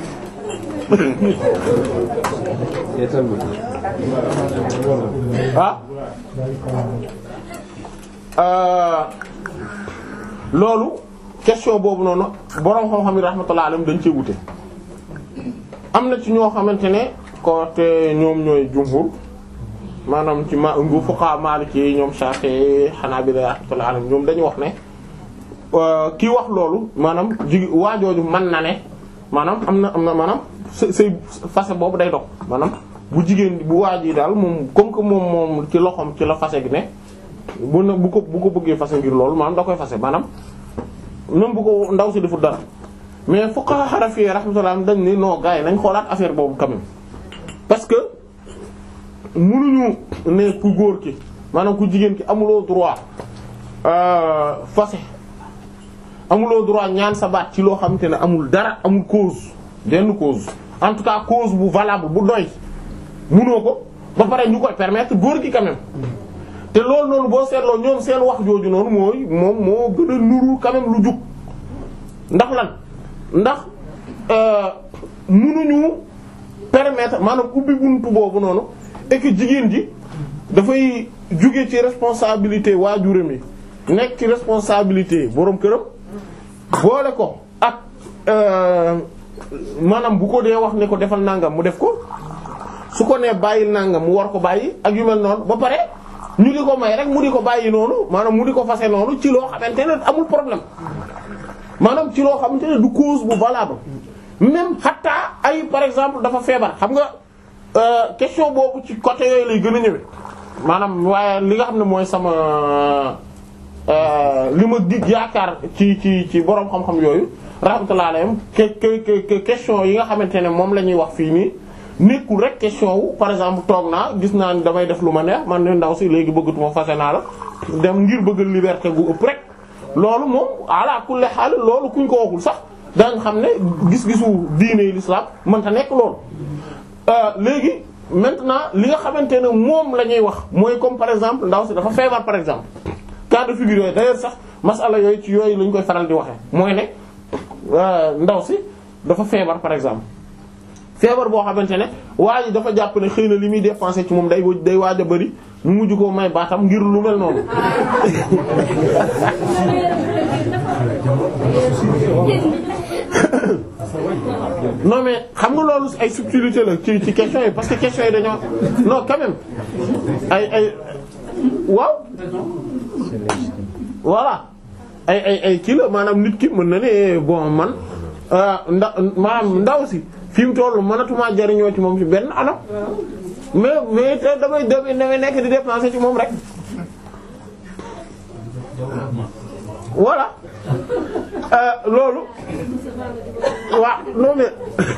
ah loolu question boobu noonu boroom xam-xam yi rahmatullah alayhim dañ cee wute am na ci ñoo xamante ne ko te ñoom ñooy jumhur maanaam ci ma ngu fuqaha maliki ñoom Shafi'i Hanabila rahmatullah alayhim ñoom dañu wax ne kii wax loolu maanaam jigi waajooju mën na ne maanaam am na am na maanaam sa say fase boobu day dog maanaam bu jigéen bu waaj yi daal moom comme que moom moom ci loxoom ci la fase gi ne bu na bu ko bu ko bëggee fase ngir loolu maanaam da koy fase maanaam même bu ko ndaw si deful dara mais fuqaha hanafi rahmatullah dañ ni non gars yi nañ xoolaat affaire boobu quand même parce que mënuñu ne ku góor ki maanaam ku jigéen ki amuloo droit fase amuloo droit ñaan sa baat ci loo xamante ne amul dara amul cause benn cause en tout cas cause bu valable bu doy munoo ko ba pare ñu koy permettre góor gi quand même te loolu noonu boo seetloo ñoom seen wax jooju noonu mooy moom moo gën a nuru quand même lu jub ndax lan ndax munuñu permettre maanaam ubbi buntu boobu noonu et que jigéen ji dafay jóge ci responsabilité waajuram yi nekk ci responsabilité boroom këram boole ko ak euh, maanaam bu ko dee wax ne ko defal nangam mu def ko su ko nee bàyyil nangam mu war ko bàyyi ak yu mel noonu ba pare ñu di ko may rek mu di ko bàyyi noonu maanaam mu di ko fase noonu ci loo xamante ne amul problème maanaam ci loo xamante ne du cause bu valable même xataa ay par exemple dafa feebar xam nga euh, question boobu ci côté yooyu lay gën a ñëwee maanaam waaye li nga xam ne mooy sama euh, li ma dig yaakaar ci ci ci boroom xam-xam yooyu rahmatullah alayhim que que que question yi nga xamante ne moom la ñuy wax fii nii nekkul rek question wu par exemple toog naa gis naa ni damay def lu ma neex man ne ndaw si léegi bëggatuma fase naa la dem ngir bëgg liberté gu ëpp rek loolu moom ala kulli xaal loolu kuñ ko waxul sax daañ xam ne gis-gisu diine l'islam mënta nekk loolu léegi maintenant li nga xamante ne moom la ñuy wax mooy comme par exemple ndaw si dafa feebar par exemple cas de figure yooyu d'ailleurs sax masala yooyu ci yooyu lañ koy faral di waxee mooy ne ndaw si dafa feebar par exemple feebar boo xamante ne waa ji dafa jàpp ne xëy na li muy dépenser ci moom day day waaj a bari mu mujj koo may baatam ngir lu mel noonu non mais xam nga loolu ay subtilité la ci ci question yi parce que question yi dañoo non quand même ay ay waaw voilà ay ay ay kii la maanaam nit ki mën na ne bon man nda maanaam ndaw si fi mu toll mënatuma jariñoo ci moom ci benn anam mais mais te damay damay damay nekk di dépenser ci moom rek voilà loolu waaw non mais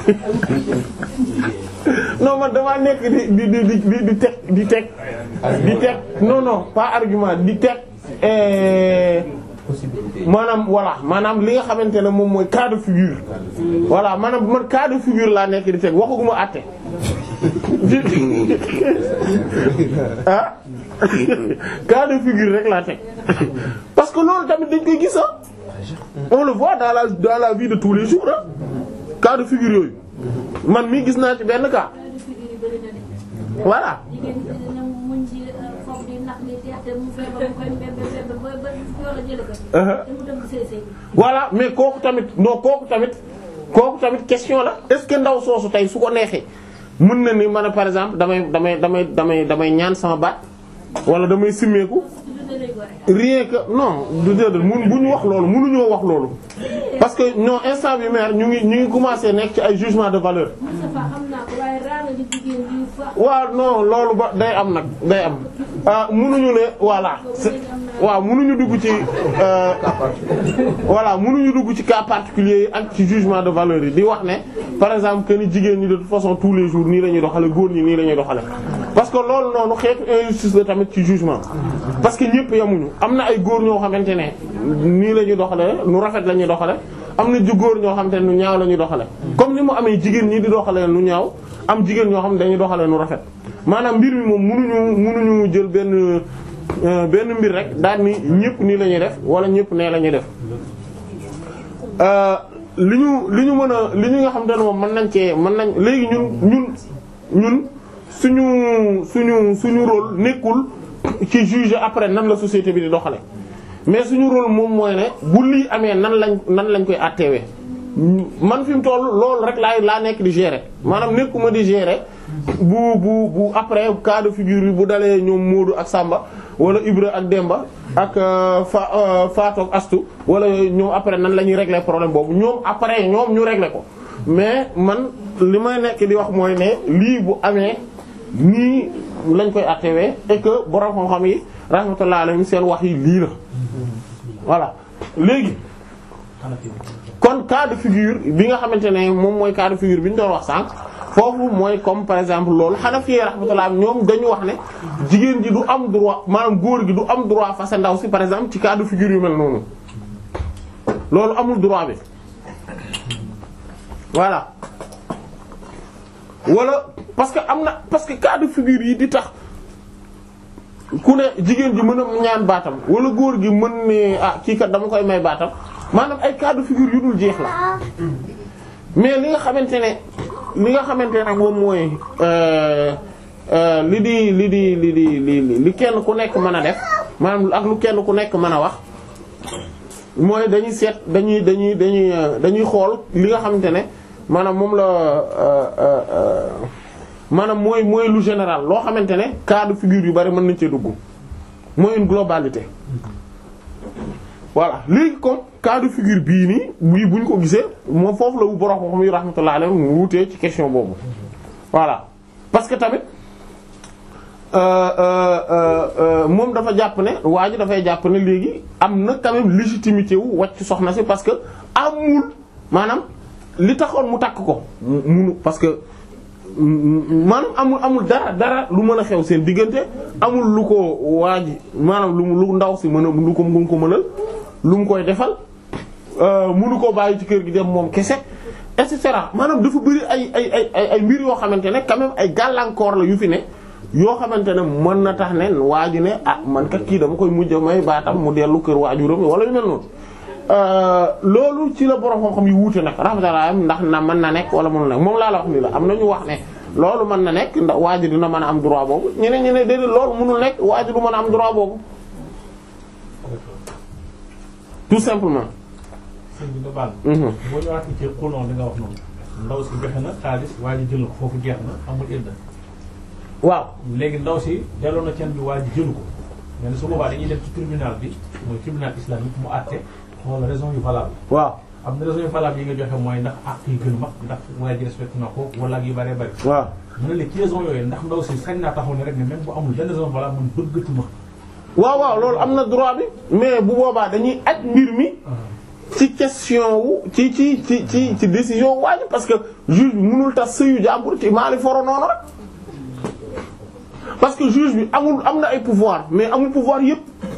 non man damaa nekk di di di di di teg di teg di teg non non pas argument di teg maanaam voilà maanaam li nga xamante ne moom mooy cas de figure voilà maanaam man cas de figure laa nekk di teg waxaguma àtte ah cas de figure rek laa teg parce que loolu tamit dañ koy gis ah on le voit dans la dans la vie de tous les jours ah cas de figure yooyu man mii gis naa ci benn cas voilà voilà mais kooku tamit non kooku tamit kooku tamit question la est-ce que ndaw soosu tey su ko neexee mën na ni man par exemple damay damay damay damay damay ñaan sama baat wala damay simmeeku rien que non du déedéet mun bu ñu wax loolu mënuñoo wax loolu parce que non instant bi maire ñu ngi ñu ngi commencer nekk ci ay jugement de valeur waaw non loolu ba day am nag day am ah mënuñu ne voilà waaw mënuñu dugg ci voilà mënuñu dugg ci cas particulier yi ak ci jugement de valeur yi di wax ne par exemple que ni jigéen ñi de toute façon tous les jours nii la ñuy doxale góor ñi nii la ñuy doxale parce que loolu noonu xeetu injustice la tamit ci jugement parce que ñëpp yamuñu am na ay góor ñoo xamante ne nii la ñuy doxale nu rafet la ñuy doxale am na ju góor ñoo xamante ne nu ñaaw la ñuy doxale comme ni mu amee jigéen ñi di doxale nu ñaaw am jigéen ñoo xam ne dañuy doxale nu rafet maanaam mbir mi moom mënuñu mënuñu jël benn benn mbir rek daal ni ñëpp nii la ñuy def wala ñëpp nee la ñuy def li ñu li ñu mën a li ñu nga xam te ne moom mën nañ cee mën nañ léegi ñun ñun ñun suñu suñu suñu rôle nekkul ci juger après nan la société bi di doxale mais suñu rôle moom mooy ne bu lii amee nan lañ nan lañ koy àtteewee man fi mu toll loolu rek laay laa nekk di gérer maanaam nekkuma di gérer bu bu bu après cas de figure bi bu dalee ñoom Moodu ak Samba wala Ibra ak Demba ak fa Fatou ak Astu wala ñoom après nan la ñuy régler problème boobu ñoom après ñoom ñu régler ko mais man li may nekk di wax mooy ne lii bu amee nii lañ koy attewee et que borom xam-xam yi rahmatullah alayhim seen wax yi lii la voilà léegi kon cas de figure bi nga xamante ne moom mooy cas de figure bi ñu doon wax sànq foofu mooy comme par exemple loolu Hanafi rahmatullah ñoom dañu wax ne jigéen ji du am droit maanaam góor gi du am droit fase ndaw si par exemple ci cas de figure yu mel noonu loolu amul droit bi voilà wala parce que am na parce que cas de figure yi di tax ku ne jigéen ji mën a ñaan baatam wala góor gi mën ne ah kii kat dama koy may baatam maanaam ay cas de figure yu dul jeex la mais li nga xamante ne li nga xamante ne moom mooy li di li di li di li li kenn ku nekk mën a def maanaam ak lu kenn ku nekk mën a wax mooy dañuy seet dañuy dañuy dañuy euh, dañuy xool li nga xamante ne maanaam moom la euh, euh, euh, maanaam mooy mooy lu général loo xamante ne cas de figure yu bari mën nañ cee dugg mooy une globalité voilà léegi comme cas de figure bii nii bii bu ñu ko gisee moom foofu la wu borom xam yi rahmatullah alayhi mu wutee ci question boobu voilà parce que tamit euh, euh, euh, euh, moom dafa jàpp ne waa ji dafay jàpp ne léegi am na quand même légitimité wu wàcc soxna si parce que amul maanaam li taxoon mu takk ko mu munu parce que maanaam amul amul dara dara lu mën a xew seen diggante amul lu ko waa ji maanaam lu mu lu ndaw si mën a lu ko mu ko mënal lu mu koy defal munu koo bàyyi ci kër gi dem moom kese et cetera maanaam dafa bëri ay ay ay ay ay mbir yoo xamante ne quand même ay gàllankoor la yu fi ne yoo xamante ne mën na tax ne waa ji ne ah man kat kii dama koy mujj may baatam mu dellu kër waajuram wala yu mel noonu. loolu ci la borom xam-xam yu wuute nag rahmatullah ndax na mën na nekk wala mënul nekk moom laa la wax ni la am na ñu wax ne loolu mën na nekk ndax waa ji dina mën a am droit boobu ñeneen ñeneen déedéet loolu mënul nekk waa ji du mën a am droit boobu tout simplement. sëñ bi nga baal. Mhm. boo ñëwaatee ci xulon li nga wax noonu ndaw si joxe na xaalis waa ji jël na ko foofu jeex na amul idda waaw léegi ndaw si delloo na cen bi waa ji jëlu ko mais nag su boobaa dañuy dem ci tribunal bi mooy tribunal islamique mu àtte xool raison yu valable waaw am na raison yu valable yi nga joxe mooy ndax àq yi gën mag ndax waa ji respecté na ko wala ak yu bëree bëri waaw mu ne léegi ci raison yooyu ndax ndaw si sañ naa taxaw ne rek ne même bu amul benn raison valable man bëggatuma waaw waaw loolu am na droit bi mais bu boobaa dañuy aj mbir mi ci question wu ci ci ci ci ci décision waa ji parce que juge bi mënul tas sëyu jàmbur ci maali foro noonu rek parce que juge bi amul am na ay pouvoir mais amul pouvoir yépp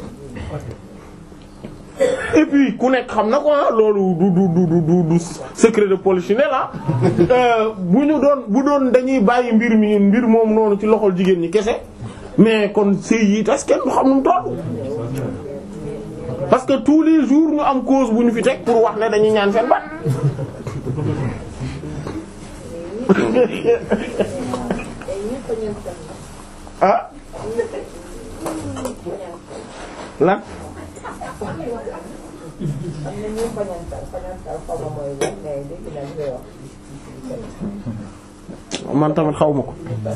et puis ku nekk xam na ko ah loolu du du du du du du secret de polichinelle la bu ñu doon bu doon dañuy bàyyi mbir mi mbir moom noonu ci loxol jigéen ñi kese mais kon sëy yi tas kenn du xam nu mu toll. parce que tous les jours ñu am cause bu ñu fi teg pour wax ne dañuy ñaan seen bat ah lan man tamit xaw ma ko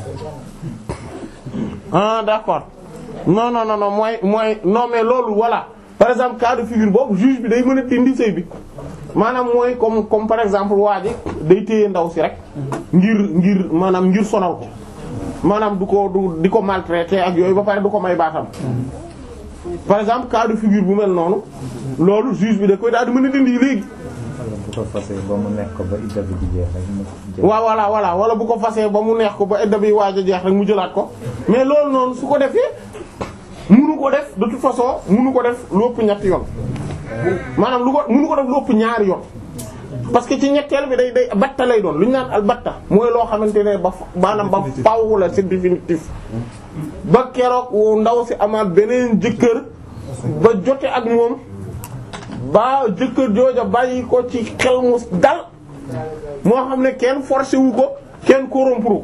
ah d'accord non non non non mooy mooy non mais loolu voilà par exemple cas de figure boobu juge bi day mën a dindi sëy bi maanaam mooy comme comme par exemple waa ji day téye ndaw si rek ngir ngir maanaam ngir sonal ko maanaam du ko du di ko maltraiter ak yooyu ba pare du ko may baatam par exemple cas de figure bu mel noonu loolu juge bi da koy daal di mën a dindi léegi. bu ko fasee ba mu nekk ko ba idda bi di jeex rek mu jël. waaw voilà voilà wala bu ko fasee ba mu neex ko ba edda bi waaj a jeex rek mu jëlaat ko mais loolu noonu su ko defee munu ko def de toute façon munu ko def lu ëpp ñetti yoon maanaam lu ko munu ko def lu ëpp ñaari yoon parce que ci ñetteel bi day day batta lay doon lu ñu naan al batta mooy loo xamante ne ba fa- maanaam ba faaw la c'est définitif ba keroog wu ndaw si amaat beneen jëkkër ba jote ak moom ba jëkkër jooja bàyyi ko ci xel mu dal moo xam ne kenn forcé wu ko kenn corrompre ko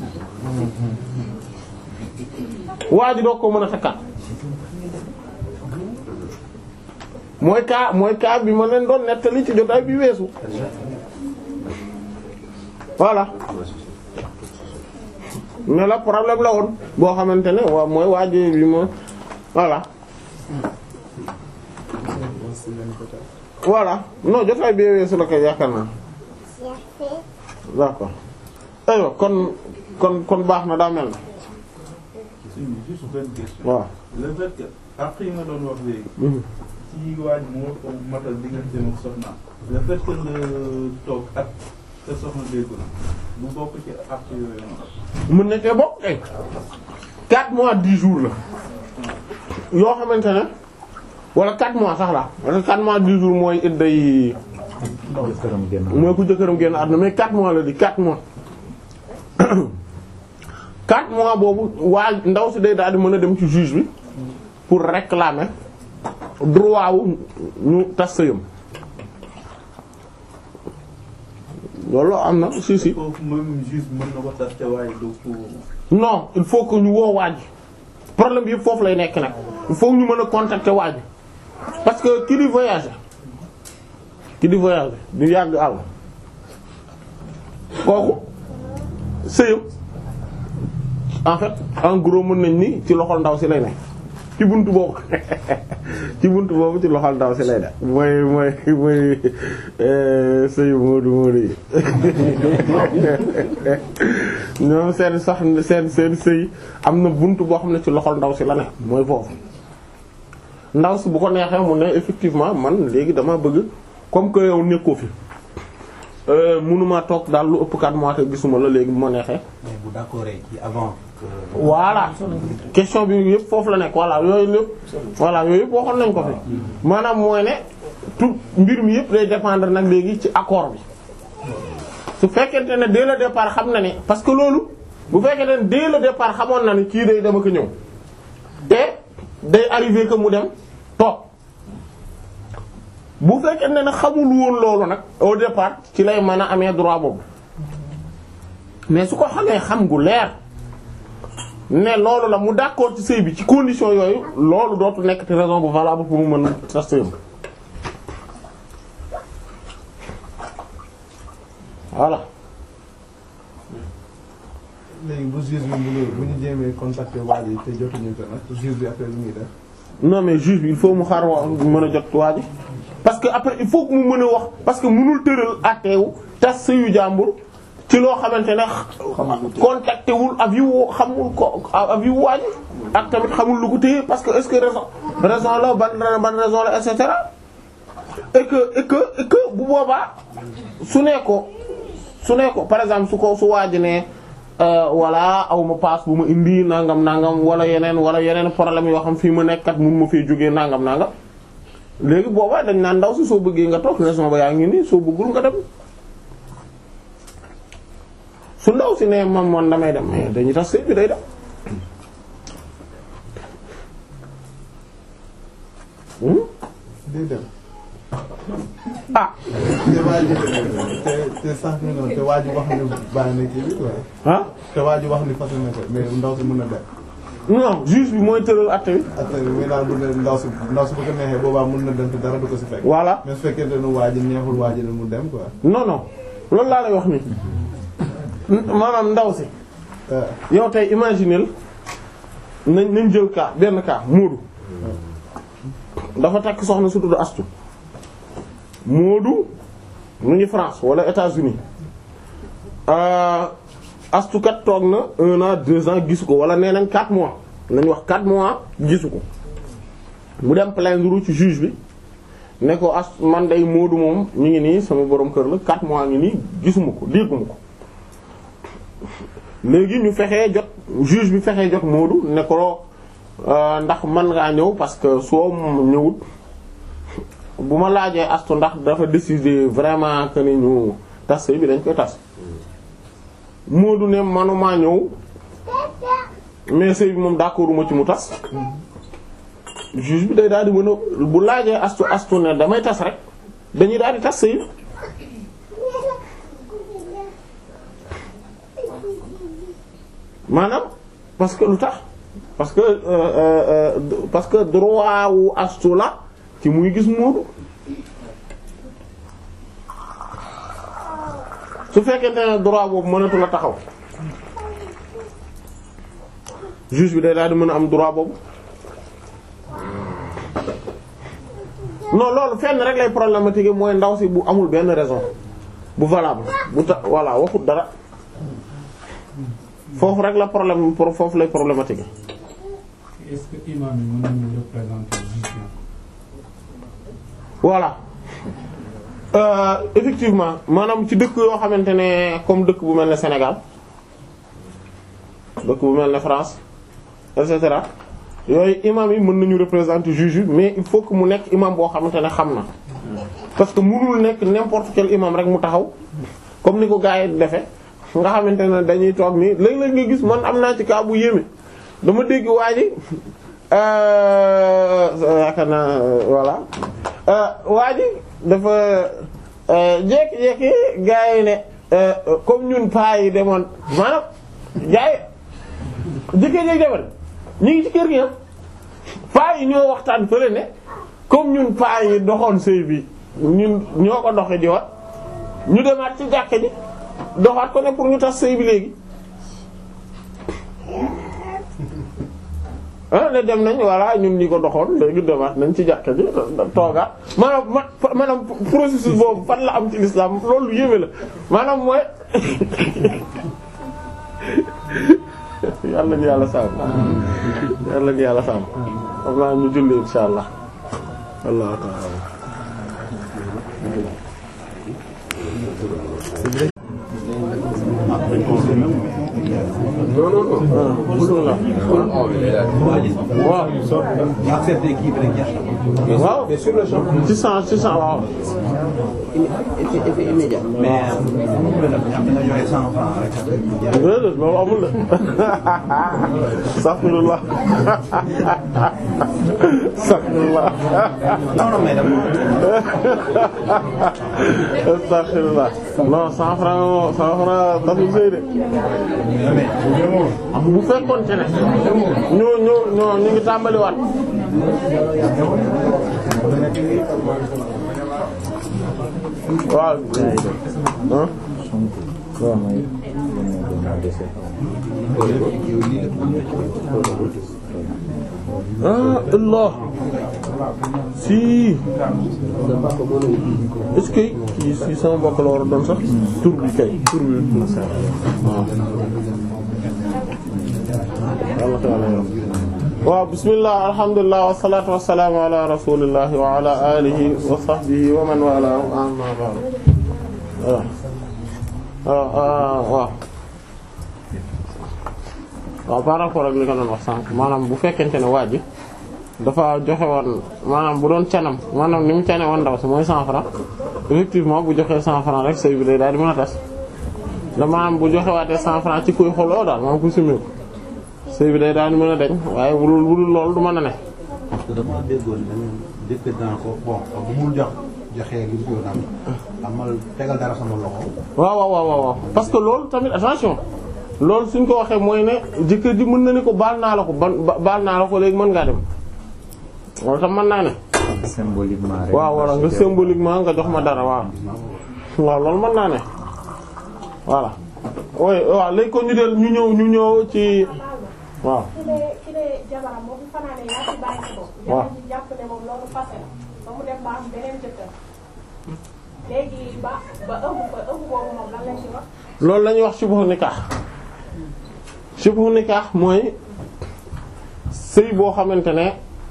waa ji doo ko mën a takkaat mooy kaa mooy kaa bi ma leen doon nettali ci jotaay bi weesu voilà mais la problème la woon boo xamante ne waaw mooy waa ji bi ma voilà voilà non jotaay bi weesu la koy yaakaar naa d'accord aywa kon kon kon baax na daa mel na juste benn question. waaw le fait que après yi nga doon wax léegi. ci waaj moo ko matal diggante ak soxna le fait que nga toog ak sa soxna déggul bu bokk ci ak yooyu noonu. mën na cee bokk kay 4 mois 10 jours la yoo xamante ne wala 4 mois sax la wala 4 mois 10 jours mooy idda yi jëkkëram génn. mooy ku jëkkëram génn àdduna mais 4 mois la di 4 mois 4 mois boobu waa ndaw si day daal di mën a dem ci juge bi pour réclamer droit wu ñu tas sëyam loolu am na si si foofu même juste mën na ko tas te waaye du ko. non il faut que ñu woo waaj problème bi yëpp foofu lay nekk nag il faut ñu mën a contacter waaj parce que ki di voyager ki di voyage di yàgg àll kooku sëyam en fait en gros mën nañ ni ci loxol ndaw si lay ne ci buntu boobu ci buntu boobu ci loxol ndaw si lay ne mooy mooy mooy sëyu Moodu Moodu yi ñoom seen sax seen seen sëy am na buntu boo xam ne ci loxol ndaw si la ne mooy foofu ndaw si bu ko neexee mu ne effectivement man léegi dama bëgg comme que yow nekkoo fi mënuma toog daal lu ëpp 4 mois te gisuma la léegi bu ma neexee mais bu d'accord ci avant que voilà question bi yëpp foofu la nekk voilà yooyu yëpp voilà yooyu yëpp waxoon nañ ko fi maanaam mooy ne tout mbir mi yëpp day dépendre nag léegi ci accord bi su fekkente ne dès le départ xam na ne parce que loolu bu fekkente ne dès le départ xamoon na ne kii day dama ko ñëw te day arrivé que mu dem toog bu fekkente ne xamul woon loolu nag au départ ci lay mën a amee droit boobu mais su ko xamee xam gu leer ne loolu la mu d'accord ci sëy bi ci condition yooyu loolu dootu nekk te raison bu valable pour mu mën sa sëyam voilà léegi bu juge bi bu bu ñu jéemee contacter waa ji te jotuñu ko nag juge bi après lu muy def. non mais juge bi il faut mu xaar wa mën a jot waa ji parce que après il faut que mu mën a wax parce que mënul tëral àtteewu tas sëyu jàmbur ci loo xamante ne contacté wul avis wu xamul ko avis wu waa ji ak tamit xamul lu ko téye parce que est-ce que raison raison la ban ban raison la et cetera et que et que et que bu boobaa su ne ko su ne ko par exemple su ko su waa ji ne walla aw ma paas bu ma indi nangam nangam wala yeneen wala yeneen problème yoo xam fii ma nekkat mun ma fee jógee nangam nangam léegi boobaa dañ naan ndaw si soo bëggee nga toog raison ba yaa ngi nii soo bëggul nga dem su ndaw si ne man man damay dem mais dañuy tax sëy bi day dem day dem. ah te waa ji te te sax ñu noonu te waa ji wax ni bàyyi na kii bi quoi. ah te waa ji wax ni fas na ko mais ndaw si mën na dem. non juge bi mooy tëral àtte bi après muy naan bu ne ndaw si ndaw si bu ko neexee boobaa mën na dem te dara du ko si fekk. voilà mais su fekkente ne waa ji neexul waa ji ne mu dem quoi. non non loolu laa lay wax ni maanaam ndaw si ah yow tey imagineel nañ nañ jël cas benn cas Moodu dafa takk soxna su tudd Astu Moodu mu ngi France wala États-Unis euh, Astu kat toog na un an deux ans gisu ko wala nee nañ quatre mois nañ wax quatre mois gisu ko mu dem plaindre ci juge bi ne ko as man day Moodu moom ñu ngi nii sama borom kër la quatre mois ngi nii gisuma ko dégguma ko léegi ñu fexee jot juge bi fexee jot Moodu ne ko euh, ndax man ngaa ñëw parce que soo ñëwut bu ma laajee astu ndax dafa décider vraiment que ni ñu tas sëy bi dañ koy tas Moodu ne manuma ñëw mais sëy bi moom d'accorduma ci mu tas juge bi day daal di mën a bu laajee astu astu ne damay tas rek dañuy daal di tas sëy bi maanaam parce que lu tax parce que euh, euh, euh, parce que droit wu astu la ci muy gis Moodu su fekkente ne droit boobu mënatu la taxaw juge bi day daal di mën a am droit boobu non loolu fenn rek lay problématique mooy ndaw si bu amul benn raison bu valable bu ta voilà waxut dara foofu rek la problème pour foofu lay problématique est-ce que imam yi mën nañu représenter juge bi voilà euh, effectivement maanaam ci dëkk yoo xamante ne comme dëkk bu mel ne Sénégal dëkk bu mel ne France et cetera yooyu imam yi mën nañu représenter juge bi mais il faut que mu nekk imam boo xamante ne xam na parce que mënul nekk n'importe quel imam rek mu taxaw comme ni ko gars yi defe nga xamante ne dañuy toog nii léeg-léeg nga gis man am naa ci cas bu yéeme dama dégg waa ji yaakaar naa voilà waa ji dafa jékki-jékki gars yi ne comme ñun paa yi demoon maanaam gars yi jëkkee-jékki demoon ñu ngi ci kër gi ah paa yi ñoo waxtaan fële ne comme ñun paa yi doxoon sëy bi ñun ñoo ko doxe di wat ñu demaat ci jàkke ji doxaat ko ne pour ñu tas sëy bi léegi ah ne dem nañ voilà ñun ñi ko doxoon léegi demaat nañ ci jàkke ji toogaat maanaam ma maanaam processus boobu fan la am ci l'islam loolu yéeme la maanaam mooy yàlla ñu yàlla sàmm yàlla ñu yàlla sàmm xam naa ñu julli insha allah wallahu ta'ala non non non bismillah waaw accepté kii bi rek jeex na. waaw ci sens ci sens waaw effet effet immédiat. mais moom la nga joxe cent francs rek. déedéet loolu amul de astaghfirullah astaghfirullah non non mais dama. astaghfirullah non cent francs moo cent francs taxul sëy de bu fekkoon ci ne ñoo ñoo ñoo ñu ngi tàmbaliwaat waaw ah ah Allah si est-ce que kii si sama mbokk la war a doon sax tur bi kay tur bi waaw waaw bismillah alhamdulillah wassalatu wassalamu ala rasulillah wa ala alihi wa sahbihi wa man wala amma ba'd waaw waaw waaw waaw par rapport ak li nga doon wax sànq maanaam bu fekkente ne waa ji dafa joxe woon maanaam bu doon canam maanaam ni mu cane woon ndaw si mooy 100 francs effectivement bu joxee 100 francs rek sëy bi day daal di mën a tas da maanaam bu joxe waatee 100 francs ci kuy xoloo daal maanaam ku simmeeku sëy bi day daal di mën a deñ waaye bu dul bu dul loolu du mën a ne parce que dama déggoon dañu jëkkër daan ko bon bu mu jox joxee li mu ko naan amal tegal dara sama loxo. waaw waaw waaw waaw parce que loolu tamit attention loolu suñ ko waxee mooy ne jëkkër ji mën na ni ko baal naa la ko ban baal naa la ko léegi mën ngaa dem loolu tam mën naa ne symboliquement rek. waaw walla nga symboliquement nga jox ma dara waaw waaw loolu mën naa ne voilà oui waaw léegi ko ñu del ñu ñëw ñu ñëw ci waaw ki ne ki ne jabaram moo fi fanaane yaa ci bàyyi sa bopp. waaw jabar ji jàpp ne moom loolu fase la ba mu dem ba am beneen jëkkër léegi ba ba ëmb ko ëmb boobu moom lan lañ ci wax. loolu la ñuy wax shibhu nikah shibhu nikah mooy sëy boo xamante ne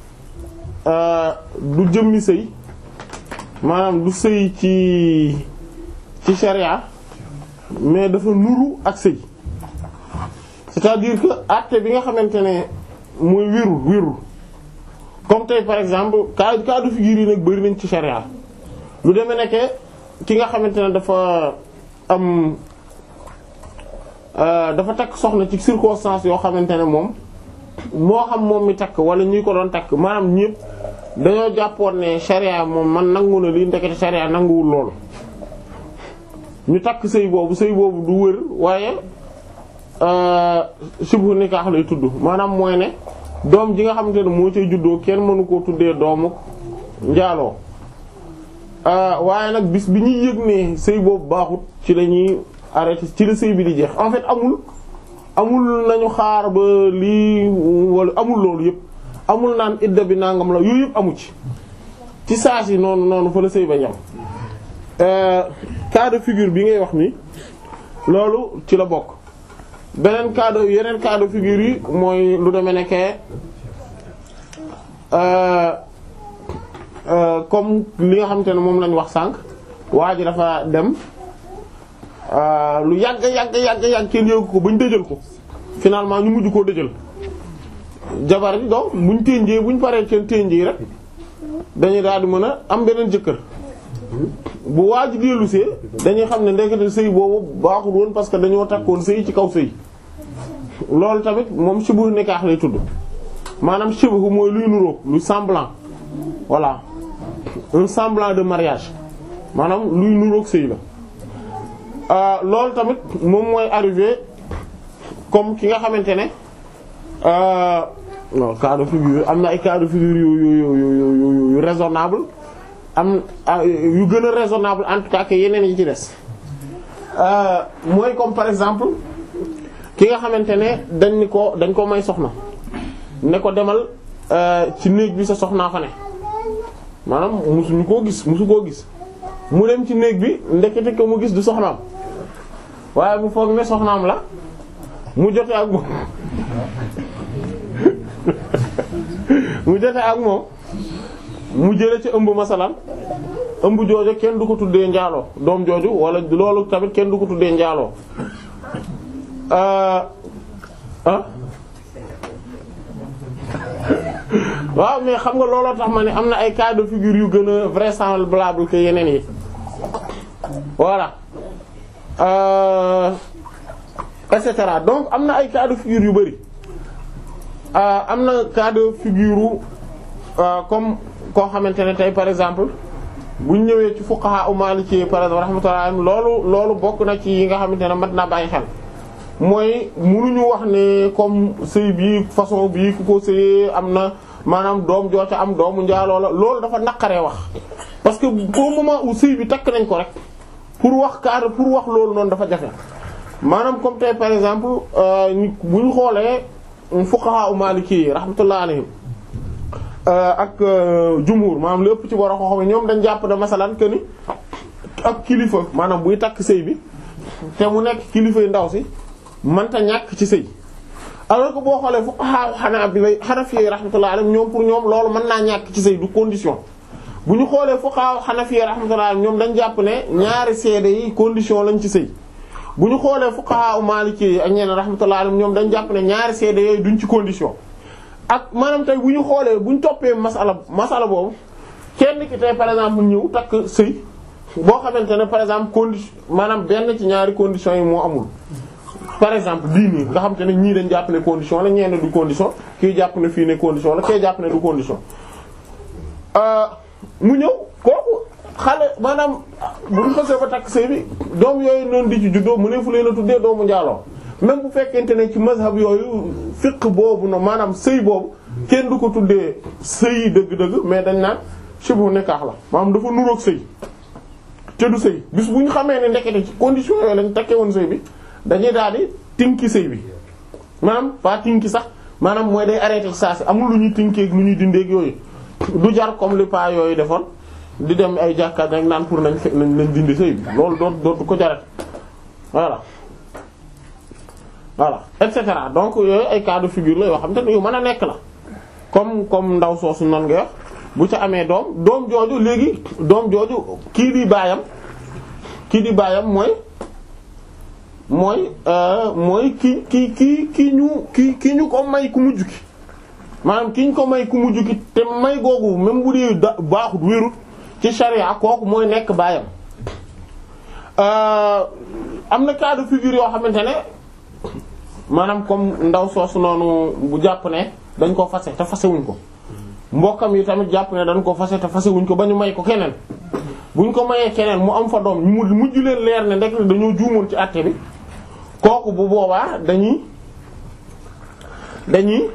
du jëmmi sëy maanaam du sëy ci ci sharia mais dafa nuru ak sëy c'est-à-dire que acte bi nga xamante ne mooy wérul wérul comme tey par exemple cas cas de figure yi nag bari nañ ci sharia lu demee nekke ki nga xamante ne dafa am dafa takk soxna ci circonstance yoo xamante ne moom moo xam moom mi takk wala ñi ko doon takk maanaam ñépp dañoo jàppoon ne sharia moom man nangu na lii ndekete sharia nanguwul loolu ñu takk sëy boobu sëy boobu du wër waaye subhu nikah lay tudd maanaam mooy ne doom ji nga xamante ne moo cay juddoo kenn mënu koo tuddee doomu njaaloo waaye nag bis bi ñuy yëg ne sëy boobu baaxut ci la ñuy arrêté ci la sëy bi di jeex en fait amul amul nañu xaar ba lii wala amul loolu yëpp amul naan idda bi nangam la yooyu yëpp amu ci ci saa si noonu noonu fa la sëy ba yam cas de figure bi ngay wax ni loolu ci la bokk beneen cas de yeneen cas de figure yi mooy lu demee nekkee comme li nga xamante ne moom lañ wax sànq waa ji dafa dem lu yàgg yàgg yàgg yàgg kenn yëgu ko bañ dëjal ko finalement ñu mujj koo dëjal jabar ji donc buñ ténjee buñ paree seen ténjee rek dañuy daal di mën a am beneen jëkkër bu waa ji dellusee dañuy xam ne ndekete sëy boobu baaxul woon parce que dañoo takkoon sëy ci kaw sëy loolu tamit moom shibhu nikah lay tudd maanaam shibhu mooy luy nuroog lu semblant voilà un semblant de mariage maanaam luy nuroog sëy la loolu tamit moom mooy arrivé comme ki nga xamante ne non cas de figure am na ay cas de figure yu yu yu yu yu raisonnable am yu gën a raisonnable en tout cas que yeneen yi ci des mooy comme par exemple ki nga xamante ne dañ ni ko dañ ko may soxna ne ko demal ci néeg bi sa soxnaa fa ne maanaam musuñu koo gis musu koo gis mu dem ci néeg bi ndekete ko mu gis du soxnaam waaye mu foog ne soxnaam la mu jote ak moom mu jote ak moom mu jële ci ëmb masalan ëmb jooju kenn du ko tuddee njaaloo doom jooju wala loolu tamit kenn du ko tuddee njaaloo ah waaw mais xam nga looloo tax ma ne am na ay cas de figure yu gën a vraisemblable que yeneen yi voilà euh, et cetera donc am na ay cas de figure yu bari am na cas de figure comme koo xamante ne tey par exemple bu ñu ñëwee ci fuqaha u maliki par exemple rahmatullah loolu loolu bokk na ci yi nga xamante ne mat naa bàyyi xel mooy munuñu wax ne comme sëy bi façon bi ku ko sëyee am na maanaam doom joo ca am doomu njaaloo la loolu dafa naqaree wax parce que au moment où sëy bi takk nañ ko rek pour wax cadre pour wax loolu noonu dafa jafe maanaam comme tey par exemple bu ñu xoolee fuqaha u maliki rahmatullah alayhim ak jumhur maanaam lépp ci borom xam ñoom dañ jàpp ne masalan que ni ak kilifa maanaam buy takk sëy bi te mu nekk kilifay ndaw si mënta ñàkk ci sëy alors que boo xoolee fuqaha xanaa bi lay Hanafi rahmatullah alayhim ñoom pour ñoom loolu mën naa ñàkk ci sëy du condition bu ñu xoolee fuqaha Hanafi rahmatullah alayhim ñoom dañ jàpp ne ñaari seede yi condition lañ ci sëy bu ñu xoolee fuqaha Maliki ak ñeneen rahmatullah alayhim ñoom dañ jàpp ne ñaari seede yooyu duñ ci condition ak maanaam tey bu ñu xoolee bu ñu toppee masala masala boobu kenn ki tey par exemple ñëw takk sëy boo xamante ne par exemple condition maanaam benn ci ñaari conditions yi moo amul par exemple bii nii nga xamante ne ñii dañ jàpp ne condition la ñeen du condition kii jàpp ne fii ne condition la kii jàpp ne du condition mu ñëw kooku xale maanaam bu ñu xasee ba takk sëy bi doom yooyu noonu di ci juddoo mu ne fu leen a tuddee doomu njaaloo même bu fekkente ne ci mazhab yooyu fiqh boobu no maanaam sëy boobu kenn du ko tuddee sëy dëgg-dëgg mais dañ naan shibu nikah la maanaam dafa nuroog sëy te du sëy bis bu ñu xamee ne ndekete ci condition yooyu lañ takkee woon sëy bi dañuy daal di tinki sëy bi maanaam pas tinki sax maanaam mooy day arrêté ci saa si amul lu ñuy tinkeeg lu ñuy dindeeg yooyu du jar comme li pas yooyu defoon di dem ay jàkkaat rek naan pour nañ nañ nañ dindi sëy bi loolu doot dootu ko jarat voilà voilà et cetera donc yooyu ay cas de figure la yoo xam te ne yu mën a nekk la comme comme ndaw soosu noonu nga wax bu ca amee doom doom jooju léegi doom jooju kii di baayam kii di baayam mooy mooy mooy ki ki ki ki ñu ki ki ñu ko may ku mujj ki maanaam ki ñu ko may ku mujj ki te may googu même bu dee da baaxut wérut ci charia kooku mooy nekk baayam am na cas de figure yoo xamante ne maanaam comme ndaw soosu noonu bu jàpp ne dañ ko fase te fasewuñ ko mbokkam yi tamit jàpp ne dañ ko fase te fasewuñ ko ba ñu may ko keneen buñ ko mayee keneen mu am fa doom ñu mu mujj leen leer ne ndek dañoo juumoon ci àtte bi kooku bu boobaa dañuy dañuy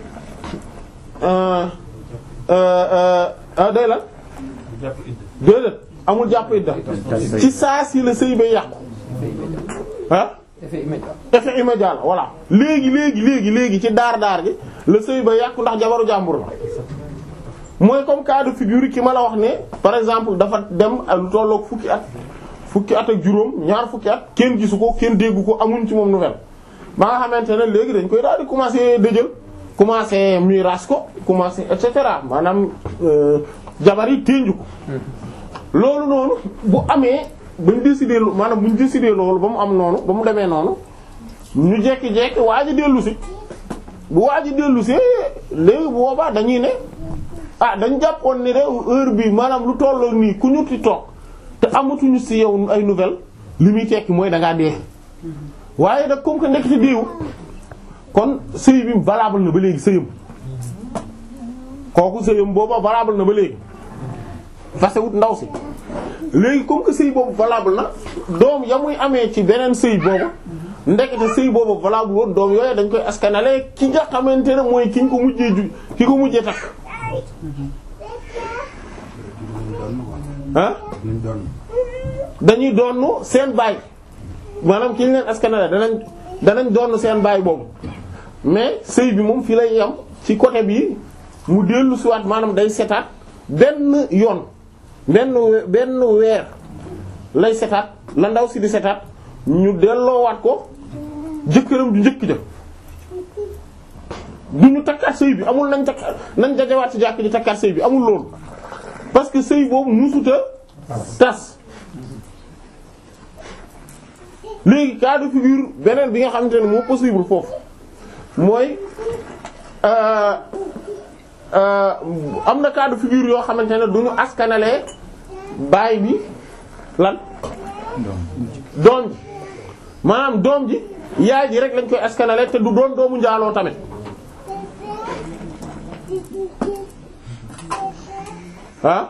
day la déedéet amul jàpp idda ci saa si la sëy bay yàqu ah effet immédiat la voilà léegi léegi léegi léegi ci daar daar gi la sëy ba yàqu ndax jabaru jàmbur la mooy comme cas de figure ki ma la wax ne par exemple dafa dem lu tolloog fukki at fukki at ak juróom ñaar fukki at kenn gisu ko kenn déggu ko amuñ ci moom nouvelle ba nga xamante ne léegi dañ koy daal di commencer dëjël commencer miraas ko commencer et cetera maanaam jabar yi ténju ko loolu noonu bu amee bañ décider maanaam buñ décider loolu ba mu am noonu ba mu demee noonu ñu jekki-jekki waa ji dellu si bu waa ji dellu si léegi bu boobaa dañuy ne ah dañ jàppoon ni de heure bi maanaam lu tolloo nii ku ñu ti toog te amatuñu si yow ay nouvelle li muy tekki mooy da ngaa dee waaye nag comme que nekk ci déewu kon sëy bi valable na ba léegi sëyam kooku sëyam booba valable na ba léegi fase wut ndaw si léegi comme que sëy boobu valable na doom ya muy amee ci beneen sëy boobu ndekete sëy boobu valable woon doom yooyu dañ koy askanale ki nga xamante ne mooy ki ñu ko mujjee ju ki ko mujjee takk ah dañuy doon seen baay maanaam ki ñu leen askanale danañ danañ doon seen baay boobu mais sëy bi moom fii lay yam ci côté bi mu dellu siwaat maanaam day setaat benn yoon benn we- benn weer lay setaat la ndaw si di setaat ñu delloowaat ko jëkkëram du njëkk ja du ñu takkaat sëy bi amul nañ takkaat nañ dajawaat ci jàkk ji takkaat sëy bi amul loolu parce que sëy boobu musuta tas léegi cas de figure beneen bi nga xamante ne moo possible foofu mooy euh euh am na cas de figure yoo xamante ne du ñu askanalee baay bi lan doom ji maanaam doom ji yaay ji rek lañ koy askanalee te du doon doomu njaaloo tamit ah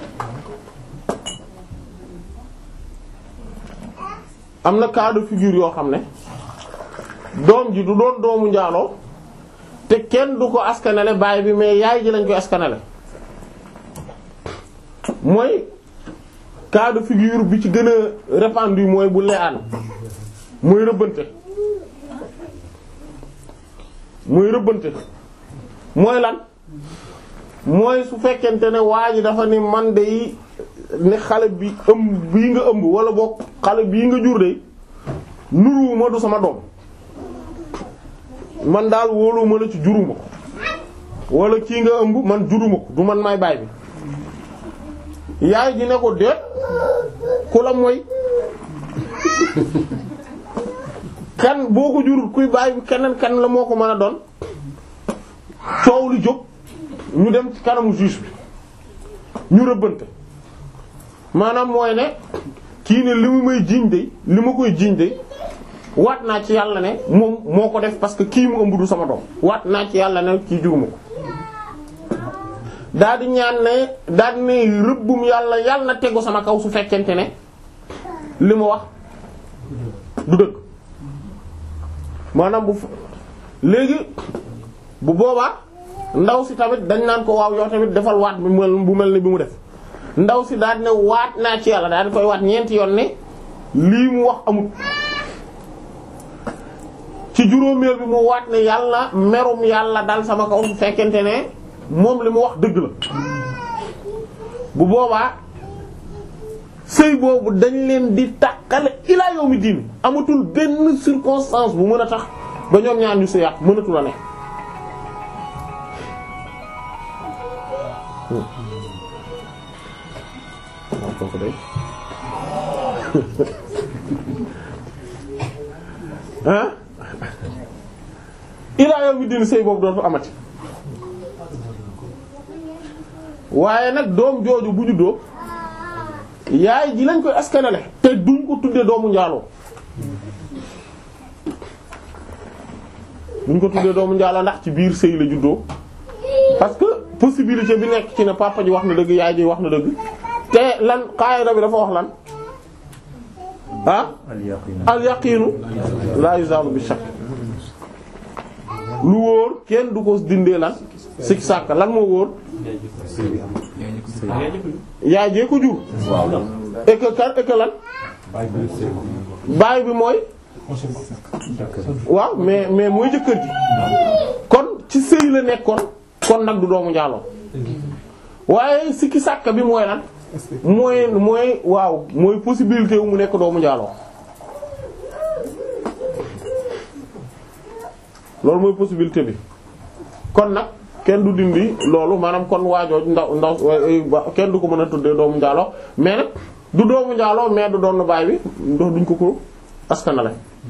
am na cas de figure yoo xam ne doom ji du doon doomu njaaloo te kenn du ko askanale baay bi mais yaay ji lañ koy askanale mooy cas de figure bi ci gën a répandu mooy bu le'aan mooy rëbbante mooy rëbbante mooy lan mooy su fekkente ne waa ji dafa ni man de yi ne xale bi ëmb bii nga ëmb wala boog xale bii nga jur de nuruwuma du sama doom man daal wóoluwuma la ci juruma ko wala kii nga ëmb man juruma ko du man may baay bi yaay ji ne ko déet ku la mooy kan boo ko jurul kuy baay bi keneen kan la moo ko mën a doon coow li jóg ñu dem ci kanamu juge bi ñu rëbbante maanaam mooy ne kii ne li mu may jiiñ de li ma koy jiiñ de waat naa ci yàlla ne moom moo ko def parce que kii mu ëmb du sama doom waat naa ci yàlla ne kii juruma ko daal di ñaan ne daal di ne rëbbum yàlla yàlla na tegu sama kaw su fekkente ne li ma wax du dëgg maanaam bu léegi bu boobaa ndaw si tamit dañ naan ko waaw yow tamit defal waat bu mel bu mel ni bi mu def ndaw si daal di ne waat naa ci yàlla daal di koy waat ñeenti yoon ne lii mu wax amut ci juróomeel bi mu waat ne yàlla merum yàlla dal sama kaw su fekkente ne moom li mu wax dëgg la bu boobaa sëy boobu dañ leen di tàqale ilaa yawmi diin amatul benn circonstance bu mën a tax ba ñoom ñaar ñu sëyaat mënatul a ne ah ilaa yawmi diin sëy boobu dootu amati waaye nag doom jooju bu juddoo yaay ji lañ koy askanale te duñ ko tuddee doomu njaaloo duñ ko tuddee doomu njaaloo ndax ci biir sëy la juddoo parce que possibilité bi nekk ci ne papa ji wax na dëgg yaay ji wax na dëgg te lan qaayida bi dafa wax lan ah al yaqiinu la yuzalu bi shakk lu wóor kenn du ko dindee lan sik sàkk lan moo wóor yaay jee ko jur et que kan et que lan baay bi mooy waaw mais mais mooy jëkkër ji kon ci sëy la nekkoon kon nag du doomu njaaloo waaye sikki sàkk bi mooy lan mooy mooy waaw mooy possibilité wu mu nekk doomu njaaloo loolu mooy possibilité bi kon nag kenn du dindi loolu maanaam kon waajooj ndaw ndaw kenn du ko mën a tuddee doomu njaaloo mais nag du doomu njaaloo mais du doon baay bi ndox duñ ko ko askanale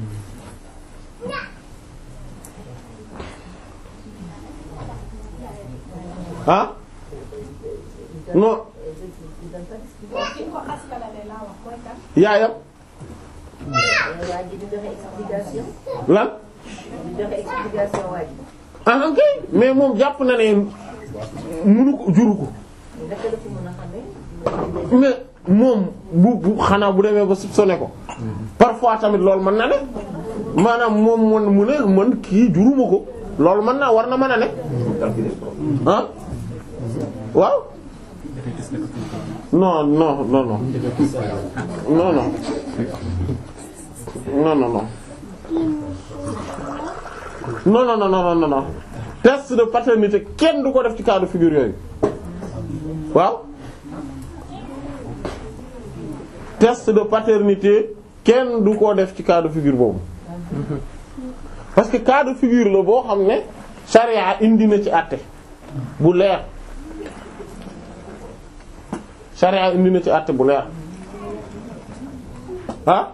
ah non ki ko askanale laa wax mooy kan. yaayam waa ji di joxe explication. lan di joxe explication waa ji. ah ok mais moom jàpp na ne munu ko juru ko naka la ko mën a xamee. mais moom bu bu xanaa bu demee ba soupçonné ko parfois tamit loolu mën na ne maanaam moom man mu ne man kii juruma ko loolu mën naa war na mën a ne ah waaw non non non non non non non non non non non non non non non test de paternité kenn du ko def ci cas de figure yooyu waaw test de paternité kenn du ko def ci cas de figure boobu parce que cas de figure la boo xam ne charia indi na ci àtte bu leer charia indi na ci àtte bu leer ah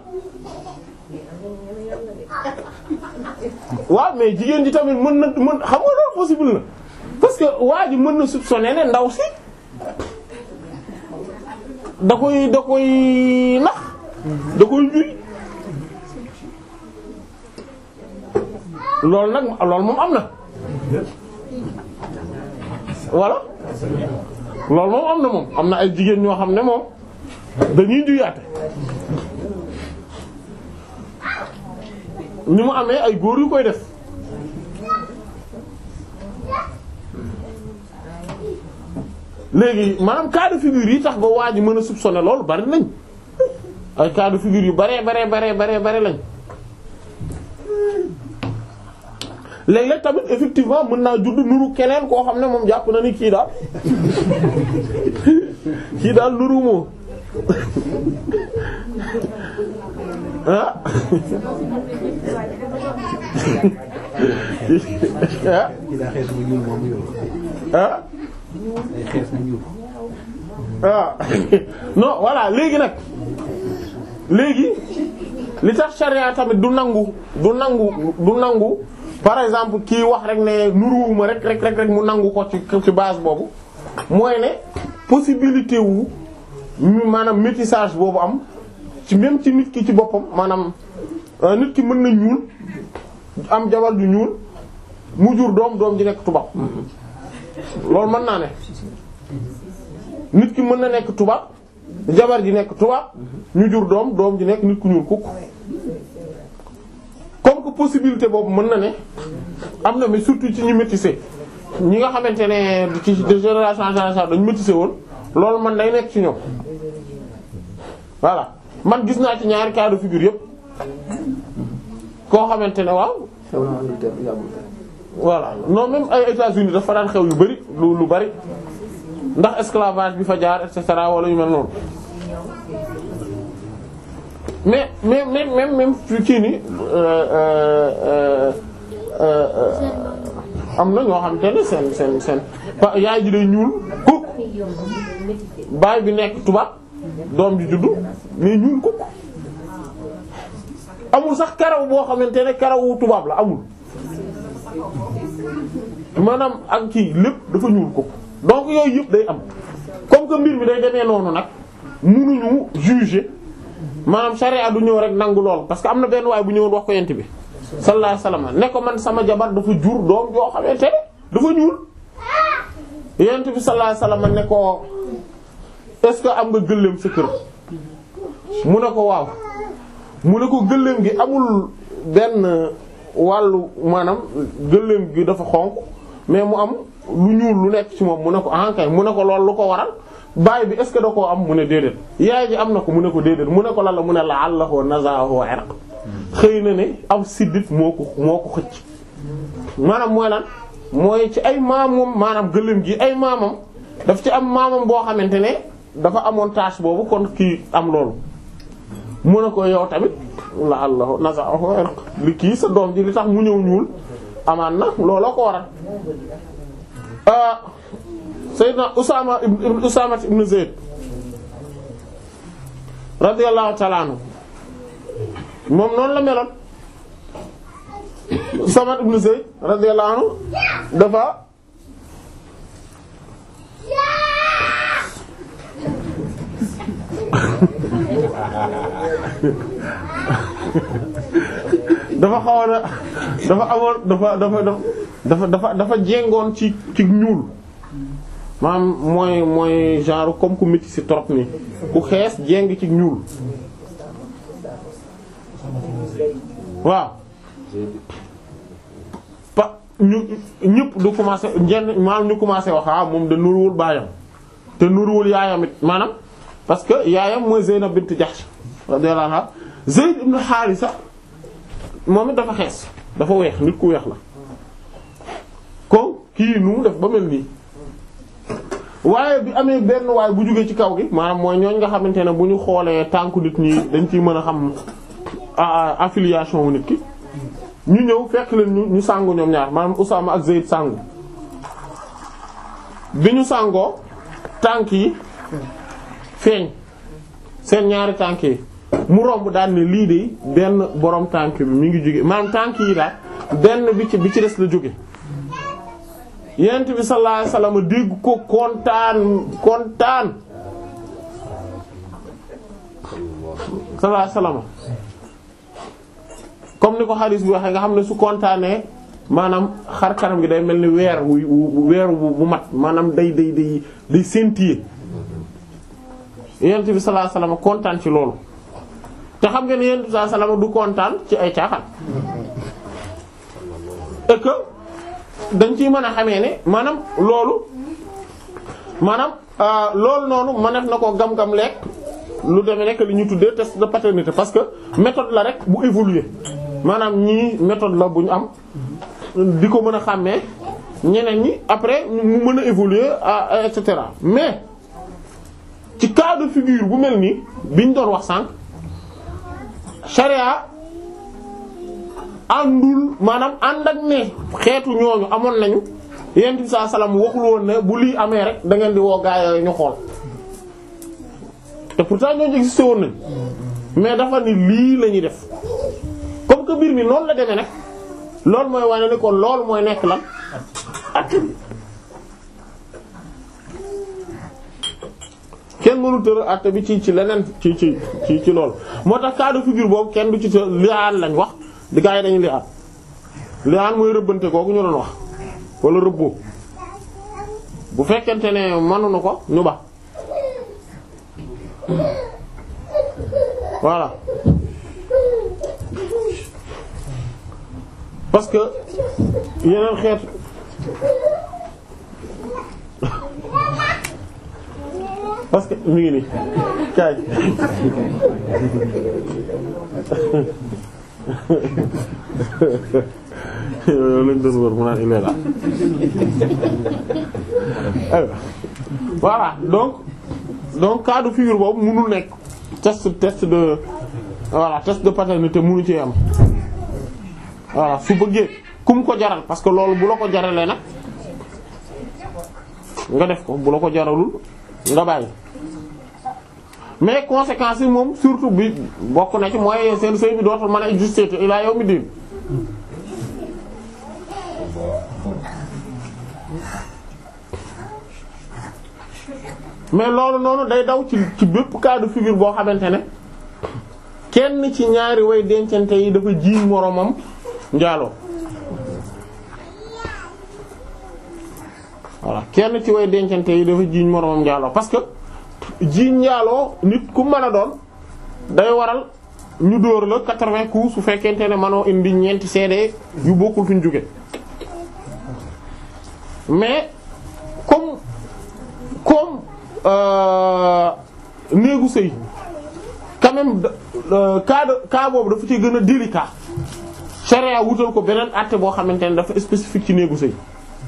waaw mais jigéen ji tamit mën na mën xam nga loolu possible na parce que waa ji mën na soupçonner ne ndaw si da koy da koy nax da koy juri loolu nag loolu moom am na voilà loolu moom am na moom am na ay jigéen ñoo xam ne moom dañuy juyaate ni mu amee ay góor yu koy def léegi maanaam cas de figure yi tax ba waa ji mën a soupçonner loolu bari nañ ay cas de figure yu baree baree baree baree bare lañ léeg-léeg tamit effectivement mën naa judd nuru keneen koo xam ne moom jàpp na ni kii daal kii daal nuru moo ah ah kii daa xees mu ñuul moom mu yor ah day xees mu ñuul ah non voilà léegi nag léegi li tax charia tamit du nangu du nangu du nangu par exemple kii wax rek ne nuruwuma rek rek rek rek mu nangu ko ci ci base boobu mooy ne possibilité wu ñu maanaam métissage boobu am ci même ci nit ki ci boppam maanaam euh, nit ki mën na ñuul am jabar ju ñuul mu jur doom doom ji nekk tubaab loolu mën naa ne nit ki mën na nekk tubaab jabar ji nekk tubaab ñu jur doom doom ji nekk nit ku ñuul kukk comme que possibilité boobu mën na ne am na mais surtout ci ñu métissé ñi nga xamante ne ci de génération en génération dañu métissé woon loolu man day nekk ci ñoom voilà man gis naa ci ñaari cas de figure yépp koo xamante ne waaw voilà non même ay États-Unis dafa daan xew yu bari lu lu bari ndax esclavage bi fa jaar et cetera wala yu mel noonu mais mais mais même même kii ni am na ñoo xamante ne seen seen seen pa- yaay ji day ñuul kukk baay bi nekk tubaab doom ji juddu mais ñuul kukk amul sax karaw boo xamante ne karawu tubaab la amul maanaam ak kii lépp dafa ñuul kukk donc yooyu yëpp day am comme que mbir mi day demee noonu nag mënuñu juger maanaam charia du ñëw rek nangu lool parce que am na benn waay bu ñëwoon wax ko yent bi sallallahu alayhi wasallam ne ko man sama jabar dafa jur doom yoo xamante ne dafa ñuul yent bi sallallahu alayhi wasallam ne ko est-ce que am nga gëléem sa kër mu ne ko waaw mu ne ko gëléem gi amul benn wàllu maanaam gëléem gi dafa xonq mais mu am lu ñuul lu nekk ci moom mu ne ko ah kay mu ne ko loolu lu ko waral baay bi est ce que da koo am mu ne déedéet yaay ji am na ko mu ne ko déedéet mu ne ko lan la mu ne la àllaxoo nazahu irq xëy na ne am siddit moo ko moo ko xëcc maanaam mooy lan mooy ci ay maamam maanaam gëléem gi ay maamam daf ci am maamam boo xamante ne dafa amoon tâche boobu kon kii am loolu mu ne ko yow tamit la àllaxoo nazahu irq li kii sa doom ji li tax mu ñëw ñuul amaan na looloo ko waral Sayyidna Usaama ibn Usaama ibn Zayd radiyallahu ta'ala anhu moom noonu la meloon Usaama ibn Zayd radiyallahu anhu dafa dafa xawoon a dafa amoon dafa dafa dafa dafa dafa jéngoon ci ci ñuul maanaam mooy mooy genre comme ku métis ci trop nii ku xees jéng ci ñuul waaw pa ñu ñëpp du commencé ñenn maanaam ñu commencé wax ah moom de nuruwul baayam te nuruwul yaayam it maanaam parce que yaayam mooy Zeynab bint Jahsh radiyallahu anha Zayd ibn Haarisa moom it dafa xees dafa weex nit ku weex la ko kii nu mu def ba mel nii waaye bi amee benn waay bu jógee ci kaw gi maanaam mooy ñooñ nga xamante ne bu ñu xoolee tànku nit ñi dañ ciy mën a xam affiliation wu nit ki ñu ñëw fekk leen ñu ñu sangu ñoom ñaar maanaam Usaama ak Zayd sangu bi ñu sangoo tànk yi feeñ seen ñaari tànk yi mu romb daal ne lii de benn borom tànk bi mi ngi jóge maanaam tànk yi daal benn bi ci bi ci des la jóge yent bi sallallahu alayhi wasallam dégg ko kontaan kontaan sallallahu alayhi wasallam comme ni ko xadis bi waxee nga xam ne su kontaanee maanaam xar kanam gi day mel ni weer wu weer bu mat maanaam day day day day scintiller yent bi sallallahu alayhi wasallam kontaan ci loolu te xam nga ne yent bi sallallahu alayhi wasallam du kontaan ci ay caaxaan et que dañ ciy mën a xamee ne maanaam loolu maanaam loolu noonu mëneef na ko gam-gam lekk lu demee nekk li ñu tuddee test de paternité parce que méthode la rek bu évoluer maanaam ñii méthode la bu ñu am di ko mën a xàmmee ñeneen ñi après mu mën a évoluer à et cetera mais ci cas de figure bu mel nii biñ doon wax sànq charia àndul maanaam ànd ak ne xeetu ñooñu amoon nañu yent bi saa salaam waxul woon ne bu lii amee rek da ngeen di woo gaa yooyu ñu xool te pourtant ñooñu existé woon nañ mais dafa ni lii la ñuy def comme que mbir mi noonu la demee nag loolu mooy wane ni kon loolu mooy nekk lan at kenn mënu tëral àtte bi ci ci leneen ci ci ci ci loolu moo tax cas de figure boobu kenn du ci të liaan lañ wax di gaa yi dañu liaan liaan mooy rëbbante googu ñu doon wax wala rëbboo bu fekkente ne mënuñu ko ñu ba voilà parce que yeneen xeet parce que mi ngi nii kaay yow lañ doon wër mu naan il est là voilà donc donc cas de figure boobu mënul nekk test test de voilà test de paternité mënu ci am voilà su bëggee ku mu ko jaral parce que loolu bu la ko jaralee nag nga def ko bu la ko jaralul nga bàyyi mais conséquences yi moom surtout bi bokk na ci mooy seen sëy bi dootul mën a exister te ilaa yawmi diin mais loolu noonu day daw ci ci bépp cas de figure boo xamante ne kenn ci ñaari way dencante yi dafa jiiñ moromam njaaloo voilà kenn ci way dencante yi dafa jiiñ moromam njaaloo parce que jiiñ njaaloo nit ku mën a doon day waral ñu dóor la quatre-vingts coups su fekkente ne manoo indi ñeenti seede yu bokkul fi ñu jóge mais comme comme néegu sëy quand même cas de cas boobu dafa ci gën a délicat charia wutal ko beneen àtte boo xamante ne dafa spécifique ci néegu sëy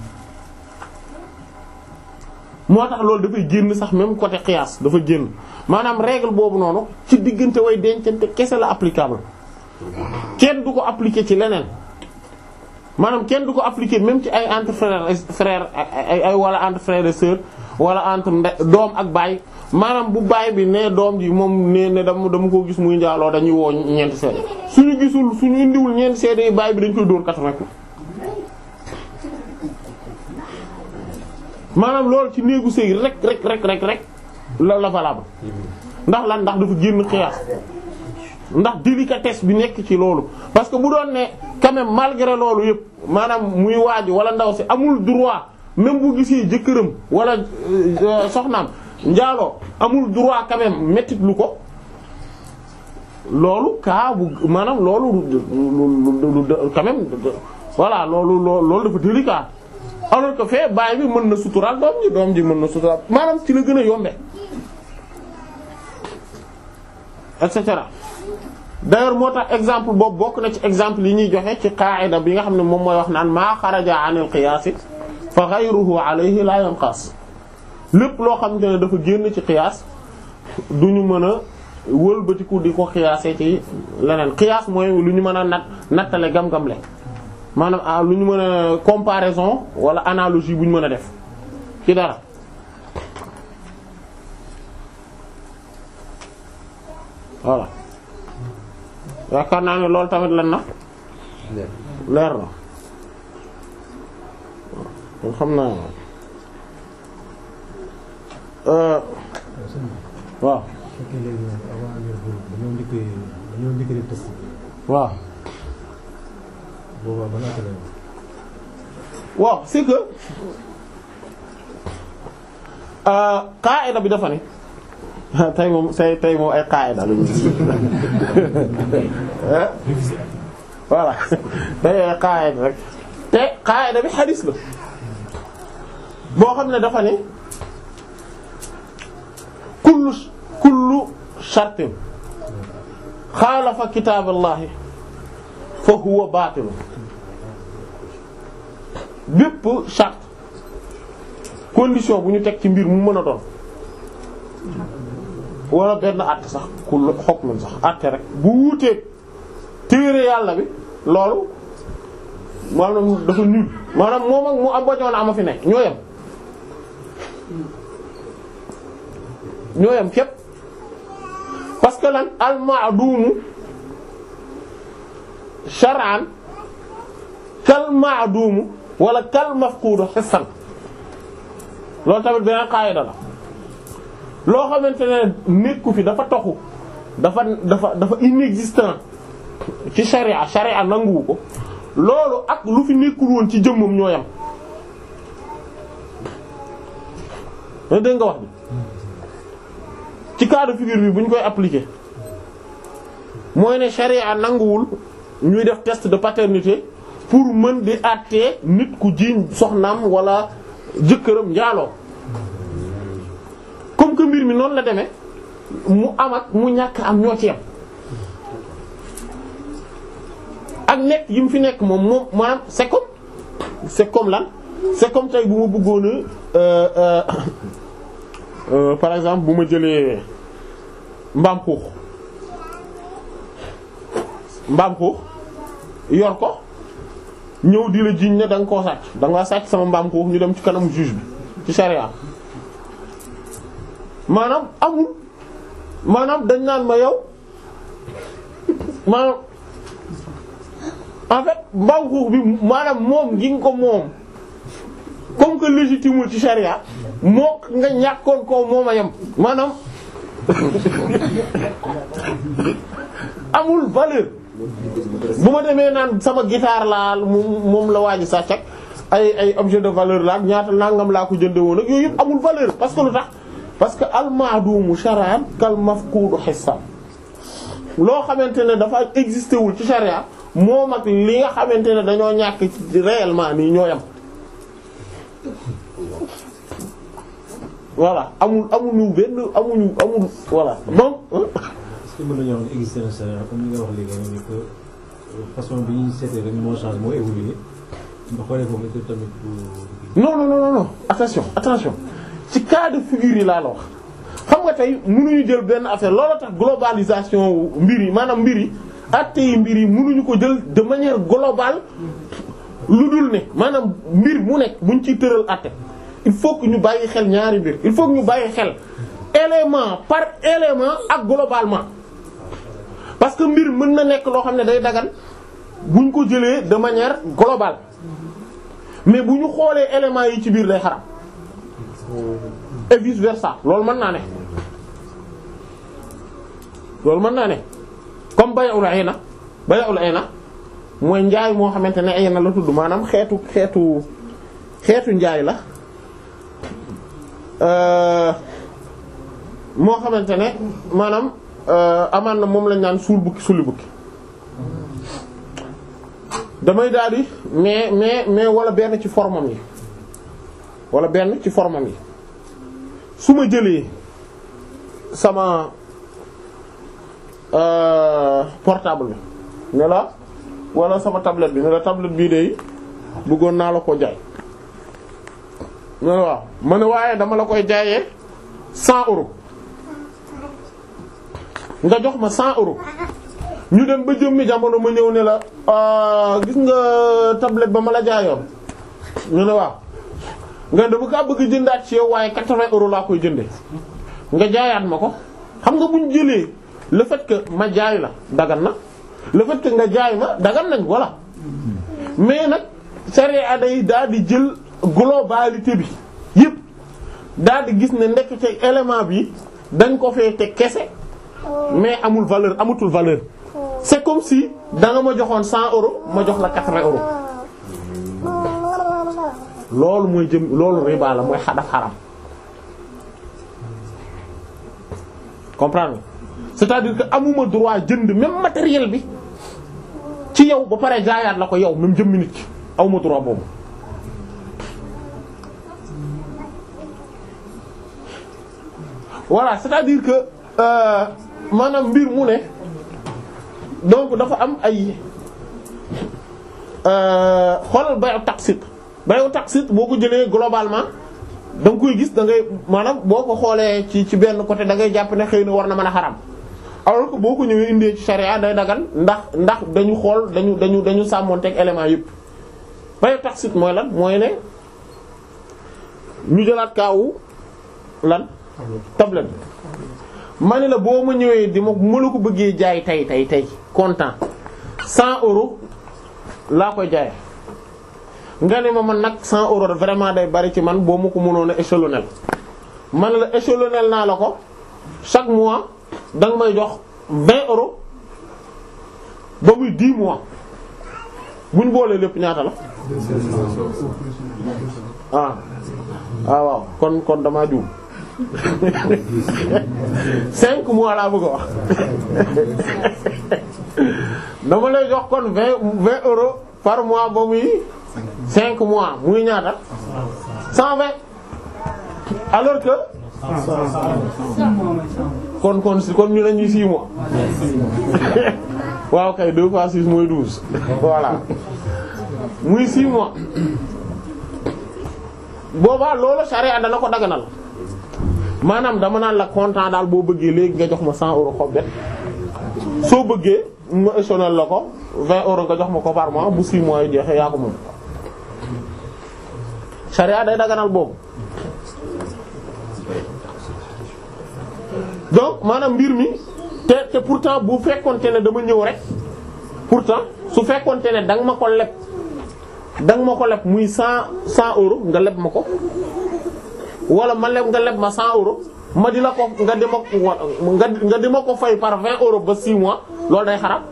moo tax loolu dafay génn sax même côté qiyaas dafa génn maanaam règle boobu noonu ci diggante way dencante kese la applicable kenn du ko appliquer ci leneen maanaam kenn du ko appliquer même ci ay entre frères frères ay ay wala entre frères et sœurs wala entre nde doom ak baay maanaam bu baay bi ne doom ji moom ne ne dama dama ko gis muy njaaloo dañuy woo ñeenti seede suñu gisul suñu indiwul ñeenti seede yi baay bi dañ koy dóor quatre-vingts coups maanaam loolu ci néegu sëy rek rek rek rek rek la la valable ndax lan ndax dafa génn xiyaas ndax délicatesse bi nekk ci loolu parce que bu doon ne quand même malgré loolu yëpp maanaam muy waaj wala ndaw si amul droit même bu gisee jëkkëram wala soxnaam njaaloo amul droit quand même mettit lu ko loolu kaa bu maanaam loolu quand même voilà loolu loolu dafa délicat alors que fee baay bi mën na suturaal doom ji doom ji mën na suturaal maanaam ci la gën a yombe et cetera d'ailleurs moo tax exemple boobu bokk na ci exemple yi ñuy joxe ci qaa'ida bi nga xam ne moom mooy wax naan maa xaraja anil qiyaas fa ghayruhu alayhi la yanqas lépp loo xamante ne dafa génn ci qiyaas du ñu mën a wëlbatiku di ko qiyaasee ci leneen qiyaas mooy lu ñu mën a nat nattale gam-gamle maanaam ah lu ñu mën a comparaison wala analogie bu ñu mën a def ci dara voilà yaakaar naa ne loolu tamit lan na leer na kon xam naa euh waaw fekkee léegi nag avant yor boobu dañoo njëkk dañoo njëkk def test bi waaw boobaa ba naka lay waaw c'est que euh qaida bi dafa ne tey moom say tey moom ay qaida lañu voilà tey ay qaida rek te qaida bi xadis la boo xam ne dafa ne kullu kullu shartin xaalafa kitaaballahi fa huwa baatil bépp charte condition bu ñu teg ci mbir mu mën a doon wala benn àtte sax ku xokk man sax àtte rek bu wuuteeg téere yàlla bi loolu maanaam dafa nul maanaam moom ak mu am bañoon ama fi nekk ñoo yem ñoo yem képp parce que lan al ma'dumu shar'an kal ma'dumu wala kal mafqudu hissan loolu tamit beneen qaida la loo xamante ne nekku fi dafa toxu dafa dafa dafa inexistant ci sharia sharia nanguwu ko loolu ak lu fi nekkul woon ci jëmmam ñoo yam da dégg nga wax bi ci cas de figure bi bu ñu koy appliquer mooy ne sharia nanguwul ñuy def test de paternité pour mën di àttee nit ku jiiñ soxnaam wala jëkkëram njaaloo comme que mbir mi noonu la demee mu am ak mu ñàkk am ñoo ci yam ak nekk yi mu fi nekk moom moom maanaam c'est comme c'est comme lan c'est comme tey bu ma bëggoon a euh, euh, euh, par exemple bu ma jëlee mbaam xuux mbaam xuux yor ko ñëw di la jiiñ ne da nga koo sàcc da nga sàcc sama mbaam xuux ñu dem ci kanam juge bi ci charia maanaam amul maanaam dañ naan ma yow maanaam en fait mbaam xuux bi maanaam moom gi nga ko moom comme que légitime ci charia moo nga ñàkkoon koo moom a yem maanaam amul valeur bu ma demee naan sama guitare laa moom la waaji sàcc ak ay ay objet de valeur la ak ñaata nangam laa ko jënde woon ak yooyu yëpp amul valeur parce que lu tax parce que al-ma'dumu shar'an kal mafqudu hissan loo xamante ne dafa existé wul ci sharia moom ak li nga xamante ne dañoo ñàkk ci réellement nii ñoo yam voilà amul amuñu benn amuñu amul voilà donc. est-ce que mën nañoo wax ne existé na sharia comme li nga wax léegi ni que façon bi ñuy seetee rek moo change moo évolué nga xoolee foofu est-ce que tamit du. non non non non attention attention ci cas de figure yi laa la wax xam nga tey mënuñu jël benn affaire loolu tax globalisation mbir yi maanaam mbir yi àtte yi mbir yi mënuñu ko jël de manière globale lu dul ne maanaam mbir mu nekk buñ ciy tëral àtte il faut que ñu bàyyi xel ñaari mbir il faut que ñu bàyyi xel élément par élément ak globalement parce que mbir mën na nekk loo xam ne day dagan buñ ko jëlee de manière globale mais bu ñu xoolee éléments yi ci biir day xaram et vice versa loolu mën naa ne loolu mën naa ne comme bay'ul ayna bay'ul ayna mooy njaay moo xamante ne ayna la tudd maanaam xeetu xeetu xeetu njaay la moo xamante ne maanaam amaan na moom lañ naan suul bukki sulli bukki damay daal di mais mais mais wala benn ci formam yi wala benn ci formam yi su ma jëlee sama euh, portable bi ne la wala sama tablette bi ne la tablette bii de bëggoon naa la ko jaay ne la waaw ma ne waaye dama la koy jaayee 100 euros nga jox ma 100 euros ñu dem ba jëmmi jamono ma ñëw ne la ah, gis nga tablette ba ma la jaayoon ñu ne waaw nga dama kaa bëgg jëndaat ci yow waaye 80 euros laa koy jënde nga jaayaat ma ko xam nga buñ jëlee le fait que ma jaay la dagan na le fait que nga jaay ma dagan nañ voilà mais nag sharia day daal di jël globalité bi yépp daal di gis ne ndekete élément bi dañ ko fee te kese mais amul valeur amatul valeur c'est comme si da nga ma joxoon 100 euros ma jox la 80 euros loolu mooy jëm loolu riba la mooy xadaf xaram comprendre nga c'est-à-dire que amuma droit jënd même matériel bi ci yow ba pare jaayaat la ko yow même jëmmi nit ki awma droit boobu voilà c'est-à-dire que euh, maanaam mbir mu ne donc dafa am ay euh, xoolal bayu taqsit bayu taqsit boo ko jëlee globalement da nga koy gis da ngay maanaam boo ko xoolee ci ci benn côté da ngay jàpp ne xëy na war na mën a xaram alors que boo ko ñëwee indee ci charia day dagan ndax ndax dañu xool dañu dañu dañu sàmmonteeg éléments yëpp bayu taqsit mooy lan mooy ne ñu jëlaat kaawu lan tablette ma ne la boo ma ñëwee di ma ma la ko bëggee jaay tey tey tey comptant 100 euros laa koy jaay nga ne ma man nag 100 euros vraiment day bari ci man boo ma ko mënoon a échelonner man la échelonner naa la ko chaque mois da nga may jox 20 euros ba muy 10 mois buñ boolee lépp ñaata la. ah ah waaw kon kon damaa juum. cinq mois laa bëgg a wax dama lay jox kon vingt vingt euros par mois ba muy cinq mois muy ñaata cent vingt alors que kon kon si kon ñu ne ñuy six mois waaw kay deux fois six mooy douze voilà muy six mois boobaa loolu charia dana ko daganal maanaam dama naan la comptant daal boo bëggee léegi nga jox ma 100 euros xob soo bëggee ma échelonner la ko 20 euros nga jox ma ko par mois bu 6 mois yi jeexee yaa ko moom. charia day daganal boobu donc maanaam mbir mi te te pourtant bu fekkonte ne dama ñëw rek pourtant su fekkonte ne danga ma ko leb danga ma ko leb muy 100 100 euros nga leb ma ko. wala ma leb nga leb ma 100 euros ma di la ko nga di ma ko nga nga di ma ko fay par 20 euros ba 6 mois loolu day xaram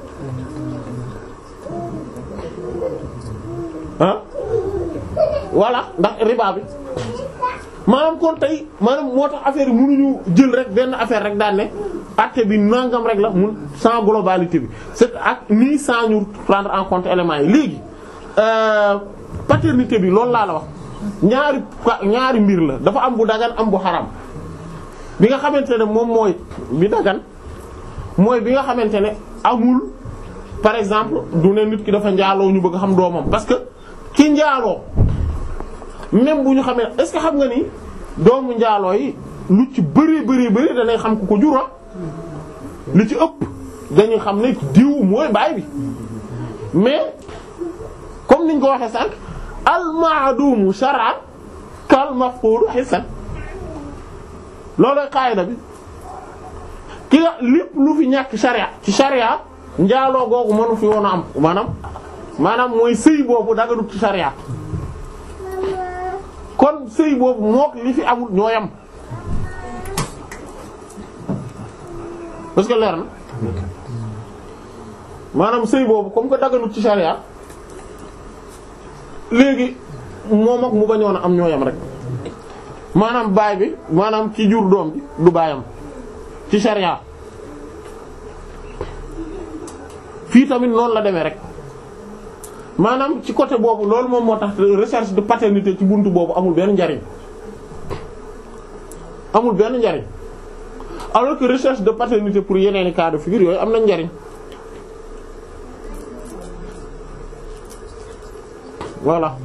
ah voilà ndax riba bi maanaam kon tey maanaam moo tax affaire yi mënuñu jël rek benn affaire rek daan ne acte bi nangam rek la mun sans globalité bi c'est ak nii sans ñu prendre en compte éléments yi léegi paternité bi loolu laa la wax. ñaari ñaari mbir la dafa am bu dagan am bu xaram bi nga xamante ne moom mooy bi dagan mooy bi nga xamante ne amul par exemple du ne nit ki dafa njaaloo ñu bëgg xam doomam parce que ki njaaloo même bu ñu xamee est-ce que xam nga ni doomu njaaloo yi lu ci bari bari bari danay xam ku ko jura li ci ëpp dañuy xam ne diw mooy baay bi mais comme niñ ko waxee sànq al-ma'dumu shar'an kal mafqud hissan loolooy qaayida bi ki nga lépp lu fi ñàkk sharia ci sharia njaaloo googu mënu fi woon a am maanaam maanaam mooy sëy boobu daganut ci sharia kon sëy boobu mook li fi amul ñoo yam parce que leer na maanaam sëy boobu comme que daganut ci sharia léegi moom ak mu bañoon a am ñoo yam rek maanaam baay bi maanaam ci jur doom bi du baayam ci sharia fii tamit noonu la demee rek maanaam ci côté boobu loolu moom moo tax recherche de paternité ci buntu boobu amul benn njariñ amul benn njariñ alors que recherche de paternité pour yeneen i cas de figure yooyu am na njariñ voilà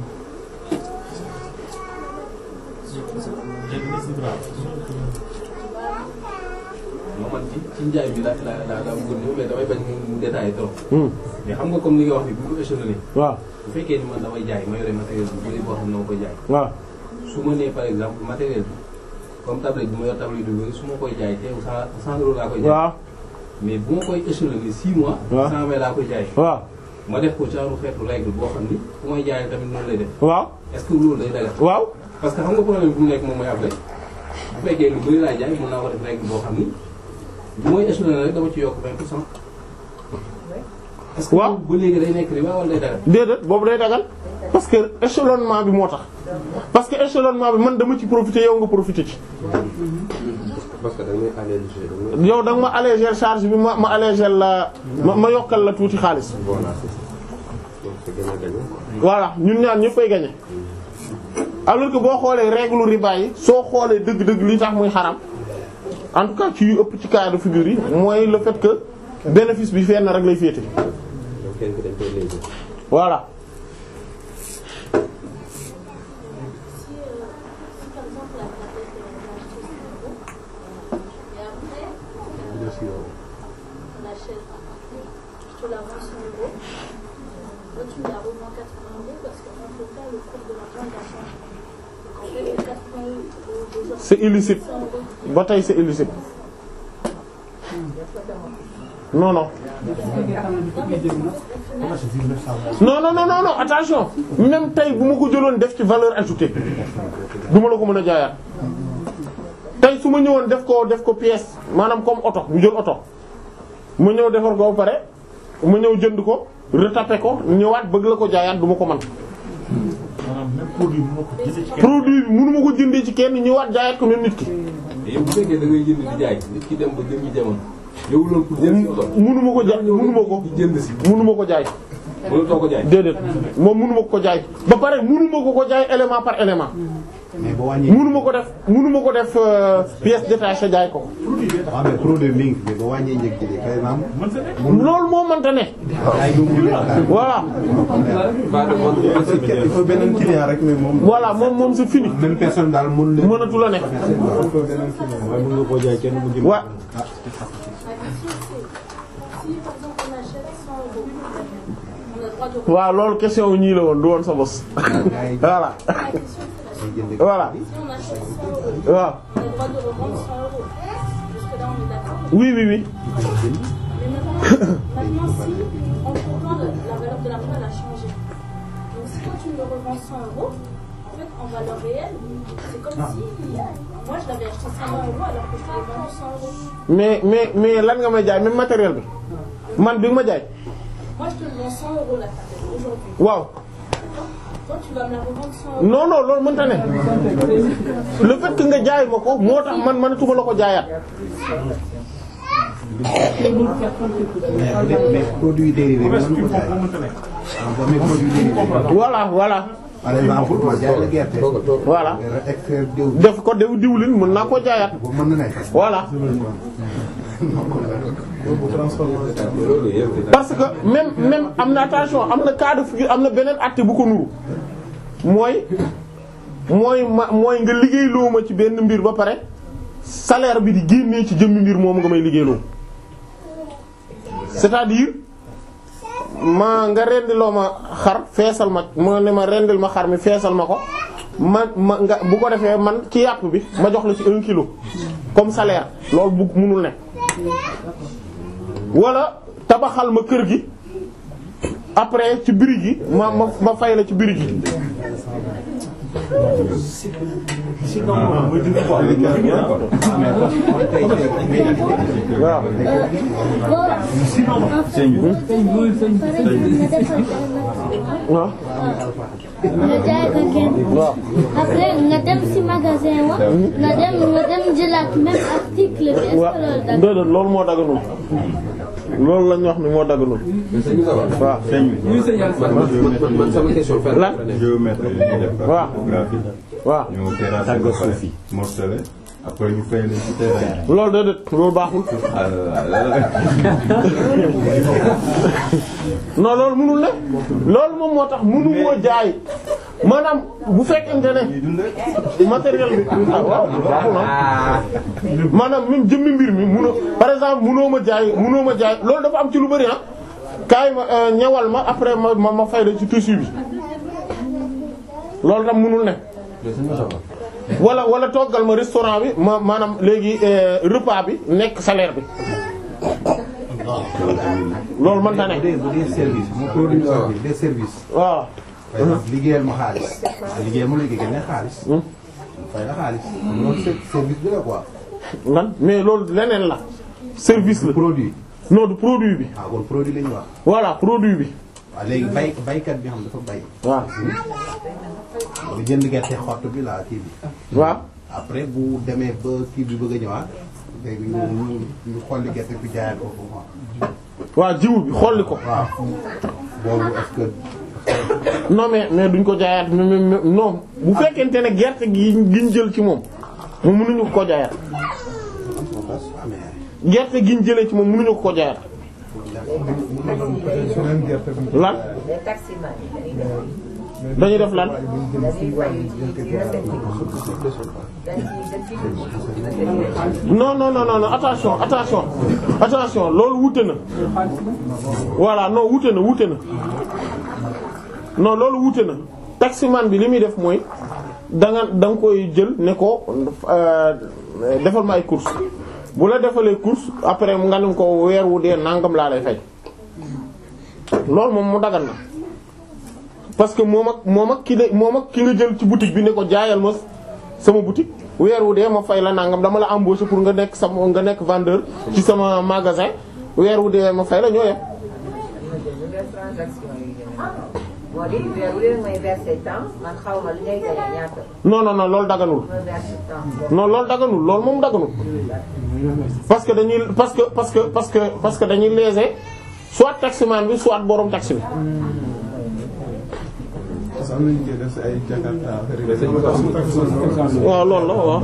non man ci ci njaay bi daa daa daa daa bëggoon ñëw mais damay bañ mu détaillé trop. mais xam nga comme li nga wax ni bu ñu échelonné. waaw bu fekkee ni man damay jaay ma yore matériel bu bëri boo xam ne dama koy jaay. waaw su ma nee par exemple matériel bi comme tablette bi ma yor tablette bi bëri su ma koy jaay teew cent cent euros laa koy jaay. waaw mais bu ma koy échelonné six mois. waaw cent vingt laa koy jaay. waaw ma def ko genre xeetu règle boo xam ni fu may jaayee tamit noonu lay def. waaw est-ce que loolu day dagal. waaw parce que xam nga problème bi mu nekk moom mooy après bu fekkee lu bëri laa jaay mën naa ko def règle boo xam ni bu may échelonné rek dama ci yokk 20 pour cent. est-ce que waaw ba léegi day nekk riba wala day dagal. déedéet boobu day dagal parce que échelonnement bi moo tax parce que échelonnement bi man dama ci profiter yow nga profiter ci parce que da ngay alléger. yow da nga ma alléger charge bi ma ma alléger la ma ma yokkal la tuuti xaalis voilà c'est ça. donc c'est gagnant-gagnant quoi. voilà ñun ñaar ñëpp fay gagner alors que boo xoolee règle riba yi soo xoolee dëgg-dëgg li tax muy xaram en tout cas ci yu ëpp ci cas de figure yi mooy le fait que bénéfice bi fenn rek lay féete donc kenn ku dañ koy léger. voilà Si, euh, si par exemple la tablette elle est achetée 100 euros, et après, euh, on l'achète, je te la vends 100 euros, toi tu me la revends 80 euros parce qu'en tout cas le cours de l'argent il a changé. Donc en fait les 80 euros d'aujourd'hui, c'est illicite 100 euros. ba tey c'est illicite non non non non non non non attention même tey bu ma ko jëloon def ci valeur ajoutée du ma la ko mën a jaayaat tey su ma ñëwoon def ko def ko pièce maanaam comme oto ñu jël oto ma ñëw defar ko ba pare ma ñëw jënd ko retaper ko ñëwaat bëgg la ko jaayaat du ma ko man maanaam même produit bi moo ko jëlee ci kenn. produit bi mënu ma ko jëndee ci kenn ñëwaat jaayaat ko même nit ki mais yow bu fekkee da ngay jënd di jaay nit ki dem ba jëmmi jamono. yow loolu pour jënd si oto. mënu ma ko jaay mënu ma ko di jënd si. mënu ma ko jaay mënatoo ko jaay. déedéet moom mënu ma ko jaay ba pare mënu ma ko ko jaay élément par élément mais boo wàññi. mënu ma ko def mënu ma ko def euh, pièce détachée jaay ko waaw mais produit mi ngi fi boo wàññee njëg gi par exemple. loolu moo mënta ne ay du mu nekk voilà il faut beneen client rek mais moom. voilà moom moom c'est fini même personne daal mënu leen. mënatu la ne il faut beneen client. waaye mën nga koo jaay kenn mu jëm. wa La question c'est, si par exemple on achète 100 euros, on a le droit de waaw loolu question wu ñii la woon du woon sa bos voilà La question c'est la suivante. voilà Si on achète 100 euros, waaw on a le droit de revendre 100 euros. Jusque là on est d'accord. oui oui oui Mais maintenant, maintenant si entre temps la, la valeur de l'argent elle a changé. Donc si toi tu me le revends 100 euros, en fait en valeur réelle, c'est comme si moi je l'avais acheté 120 euros alors que je te l'ai vendu 100 euros. mais mais mais lan nga may jaay même matériel bi man bi nga ma jaay Moi je te le vends 100 euros la tablette aujourd'hui. waaw Toi tu vas me la revendre 100 euros. non non loolu mënta ne le fait que nga jaay ma ko moo tax man mënatuma la ko jaayaat mais mais produit dérivé bi mën ko jaay. ah boo amee produit dérivé. voilà voilà par exemple ma jaay la gerte. voilà nga extraire diw. def ko dew diwlin mën naa koo jaayaat bu mën na nekk. voilà loolu yëpp. parce que même même am na attention am na cas de figure am na beneen acte bu ko nuru mooy mooy ma mooy nga liggéeyloo ma ci benn mbir ba pare salaire bi di génnee ci jëmmi mbir moomu nga may liggéeyloo c'est-à-dire ma nga rendiloo ma xar feesal ma ma ne ma rendil ma xar mi feesal ma ko ma ma nga bu ko defee man ci yàpp bi ma jox la ci un kilo comme salaire loolu bu munul ne wala tabaxal ma kër gi après ci birig gi ma ma ma fay la ci birig gi waaw waaw nga jaay ko kenn. waaw après nga dem ci magasin wa. nga dem nga dem jëlaat même article bi. est-ce que waaw loolu dagg déedéet loolu moo daganul loolu lañ wax ni moo daganul waaw man man man sama question fenn lan géomètre yi ñuy def waaw cartographie waaw ñu terrasse ba pare morcelé après ñu fay leen ci terrain. loolu déedéet loolu baaxul non loolu mënul ne loolu moom moo tax mënu moo jaay maanaam bu fekkente ne matériel bi ah waaw baaxul na maanaam même jëmmi mbir mi mënoo par exemple mënoo ma jaay mënoo ma jaay loolu dafa am ci lu bari ah kaay ma euh, ñawal ma après ma ma ma fay la ci tissu bi loolu tam mënul ne wala wala toggal ma restaurant bi ma maanaam léegi euh, repas bi nekk salaire bi loolu mënta ne bu dee bu dee service mu produit bi des services. waaw par exemple liggéeyal ma xaalis. liggéeyal ma léegi génne xaalis. mu fay la xaalis. loolu ser- service bi la quoi. lan mais loolu leneen la service la produit non du produit bi ah kon produit la ñu wax. voilà produit bi waaw léegi bay baykat bi xam dafa bay. waaw nga jënd gerte xott bi la kii bi. waaw après bu demee ba kii bi bëgg a ñëwaat léegi ñu ñu ñu xolli gerte bi jaayaat ko foofu. waaw jiwu bi xolli ko waaw boobu est-ce que. non mais mais duñ ko jaayaat mais mais mais non bu fekkente ne gerte gi giñ jël ci moom moom mënuñu ko jaayaat gerte giñ jëlee ci moom mënuñu ko jaayaat beneen gerte bi. lan les taximans yi dañuy dañuy def lan dañuy fay ci ci recette yi dañuy non non non non non attention attention attention loolu wute na voilà non wute na wute na non loolu wute na taximan bi li muy def mooy da nga da nga koy jël ne ko euh, defal ma ay course bu la defalee course après mu nga ne ko weer wu dee nangam laa lay fay loolu moom mu dagan na parce que moom ak moom ak ki de moom ak ki nga jël ci boutique bi ne ko jaayal ma sama boutique weer wu dee ma fay la nangam dama la embaucher pour nga nekk sama nga nekk vendeur ci sama magasin weer wu dee ma fay la ñoo yem transaction yi moo di weer wu leen may verser temps man xaw ma li ngay gagné ñaata non non non loolu daganul ma verser temps non loolu daganul loolu moom daganul parce que dañuy parce que parce que parce que parce que dañuy léser soit taximan bi soit borom taxi bi parce que am nañu koy def si ay Jakarta affaire yi. waaw loolu la waaw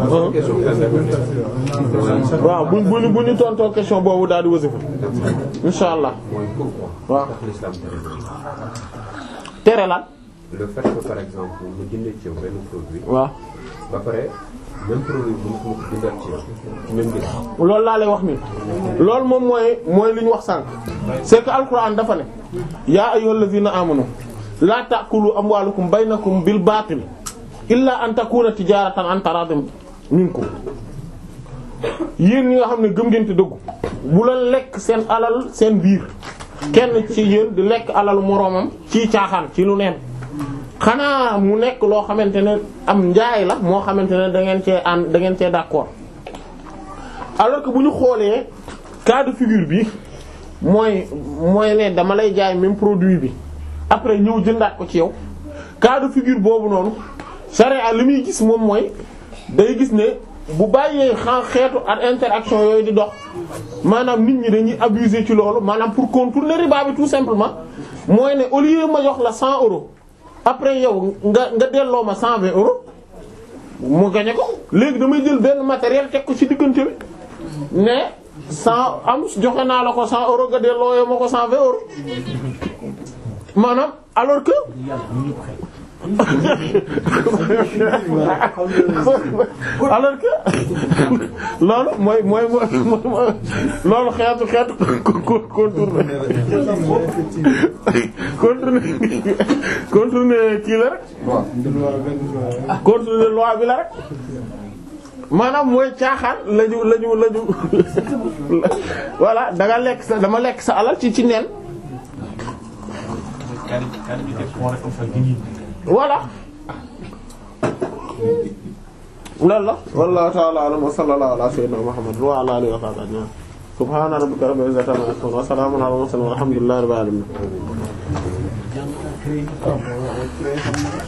waaw bu bu bu ñu tontoo question boobu daal di wasifa insha allah mooy pourquoi. waaw tax l'islam tere loolu. tere lan le fait que par exemple mu jëndee ci yow benn produit. waaw ba pare même produit bu mu ko jëndaat ci yow ci même mbir. loolu laa lay wax nii loolu moom mooy mooy li ñu wax sànq c'est que alquran dafa ne yaa ayyuhallazina amanu la ta'kulu amwalukum baynakum bil batil illa an takuna tijaratan an taradim minkum yéen ñi nga xam ne gëm ngeen te dëggu bu la lekk seen alal seen biir kenn ci yéen di lekk alalu moroomam ci caaxaan ci lu neen xanaa mu nekk loo xamante ne am njaay la moo xamante ne da ngeen cee ànd da ngeen cee d'accord alors que bu ñu xoolee cas de figure bi mooy mooy ne dama lay jaay même produit bi après ñëw jëndaat ko ci yow cas de figure boobu noonu charia li muy gis moom mooy day gis ne bu bàyyee xa xeetu ak interaction yooyu di dox maanaam nit ñi dañuy abuser ci loolu maanaam pour contourner riba bi tout simplement mooy ne au lieu ma jox la 100 euros après yow nga nga delloo ma 120 euros mu gañe ko léegi damay jël benn matériel teg ko ci diggante bi ne 100 am joxe naa la ko 100 euros nga delloo ma ko 120 euros maanaam alors que alors que loolu mooy mooy mooy loolu xeetu xeetu contourner contourner contourner kii la rek contourner loi bi la rek maanaam mooy caaxaan lañu lañu lañu voilà da nga lekk sa dama lekk sa alal ci ci neen voilà loolu la wallahu ta'ala a'lam wa sallallahu ala sayyidina muhammad wa ala alihi wa sahbihi ajma'in subhana rabbika rabbil izzati amma yasifun wa salamun ala al mursalin walhamdulillahi rabbil alamin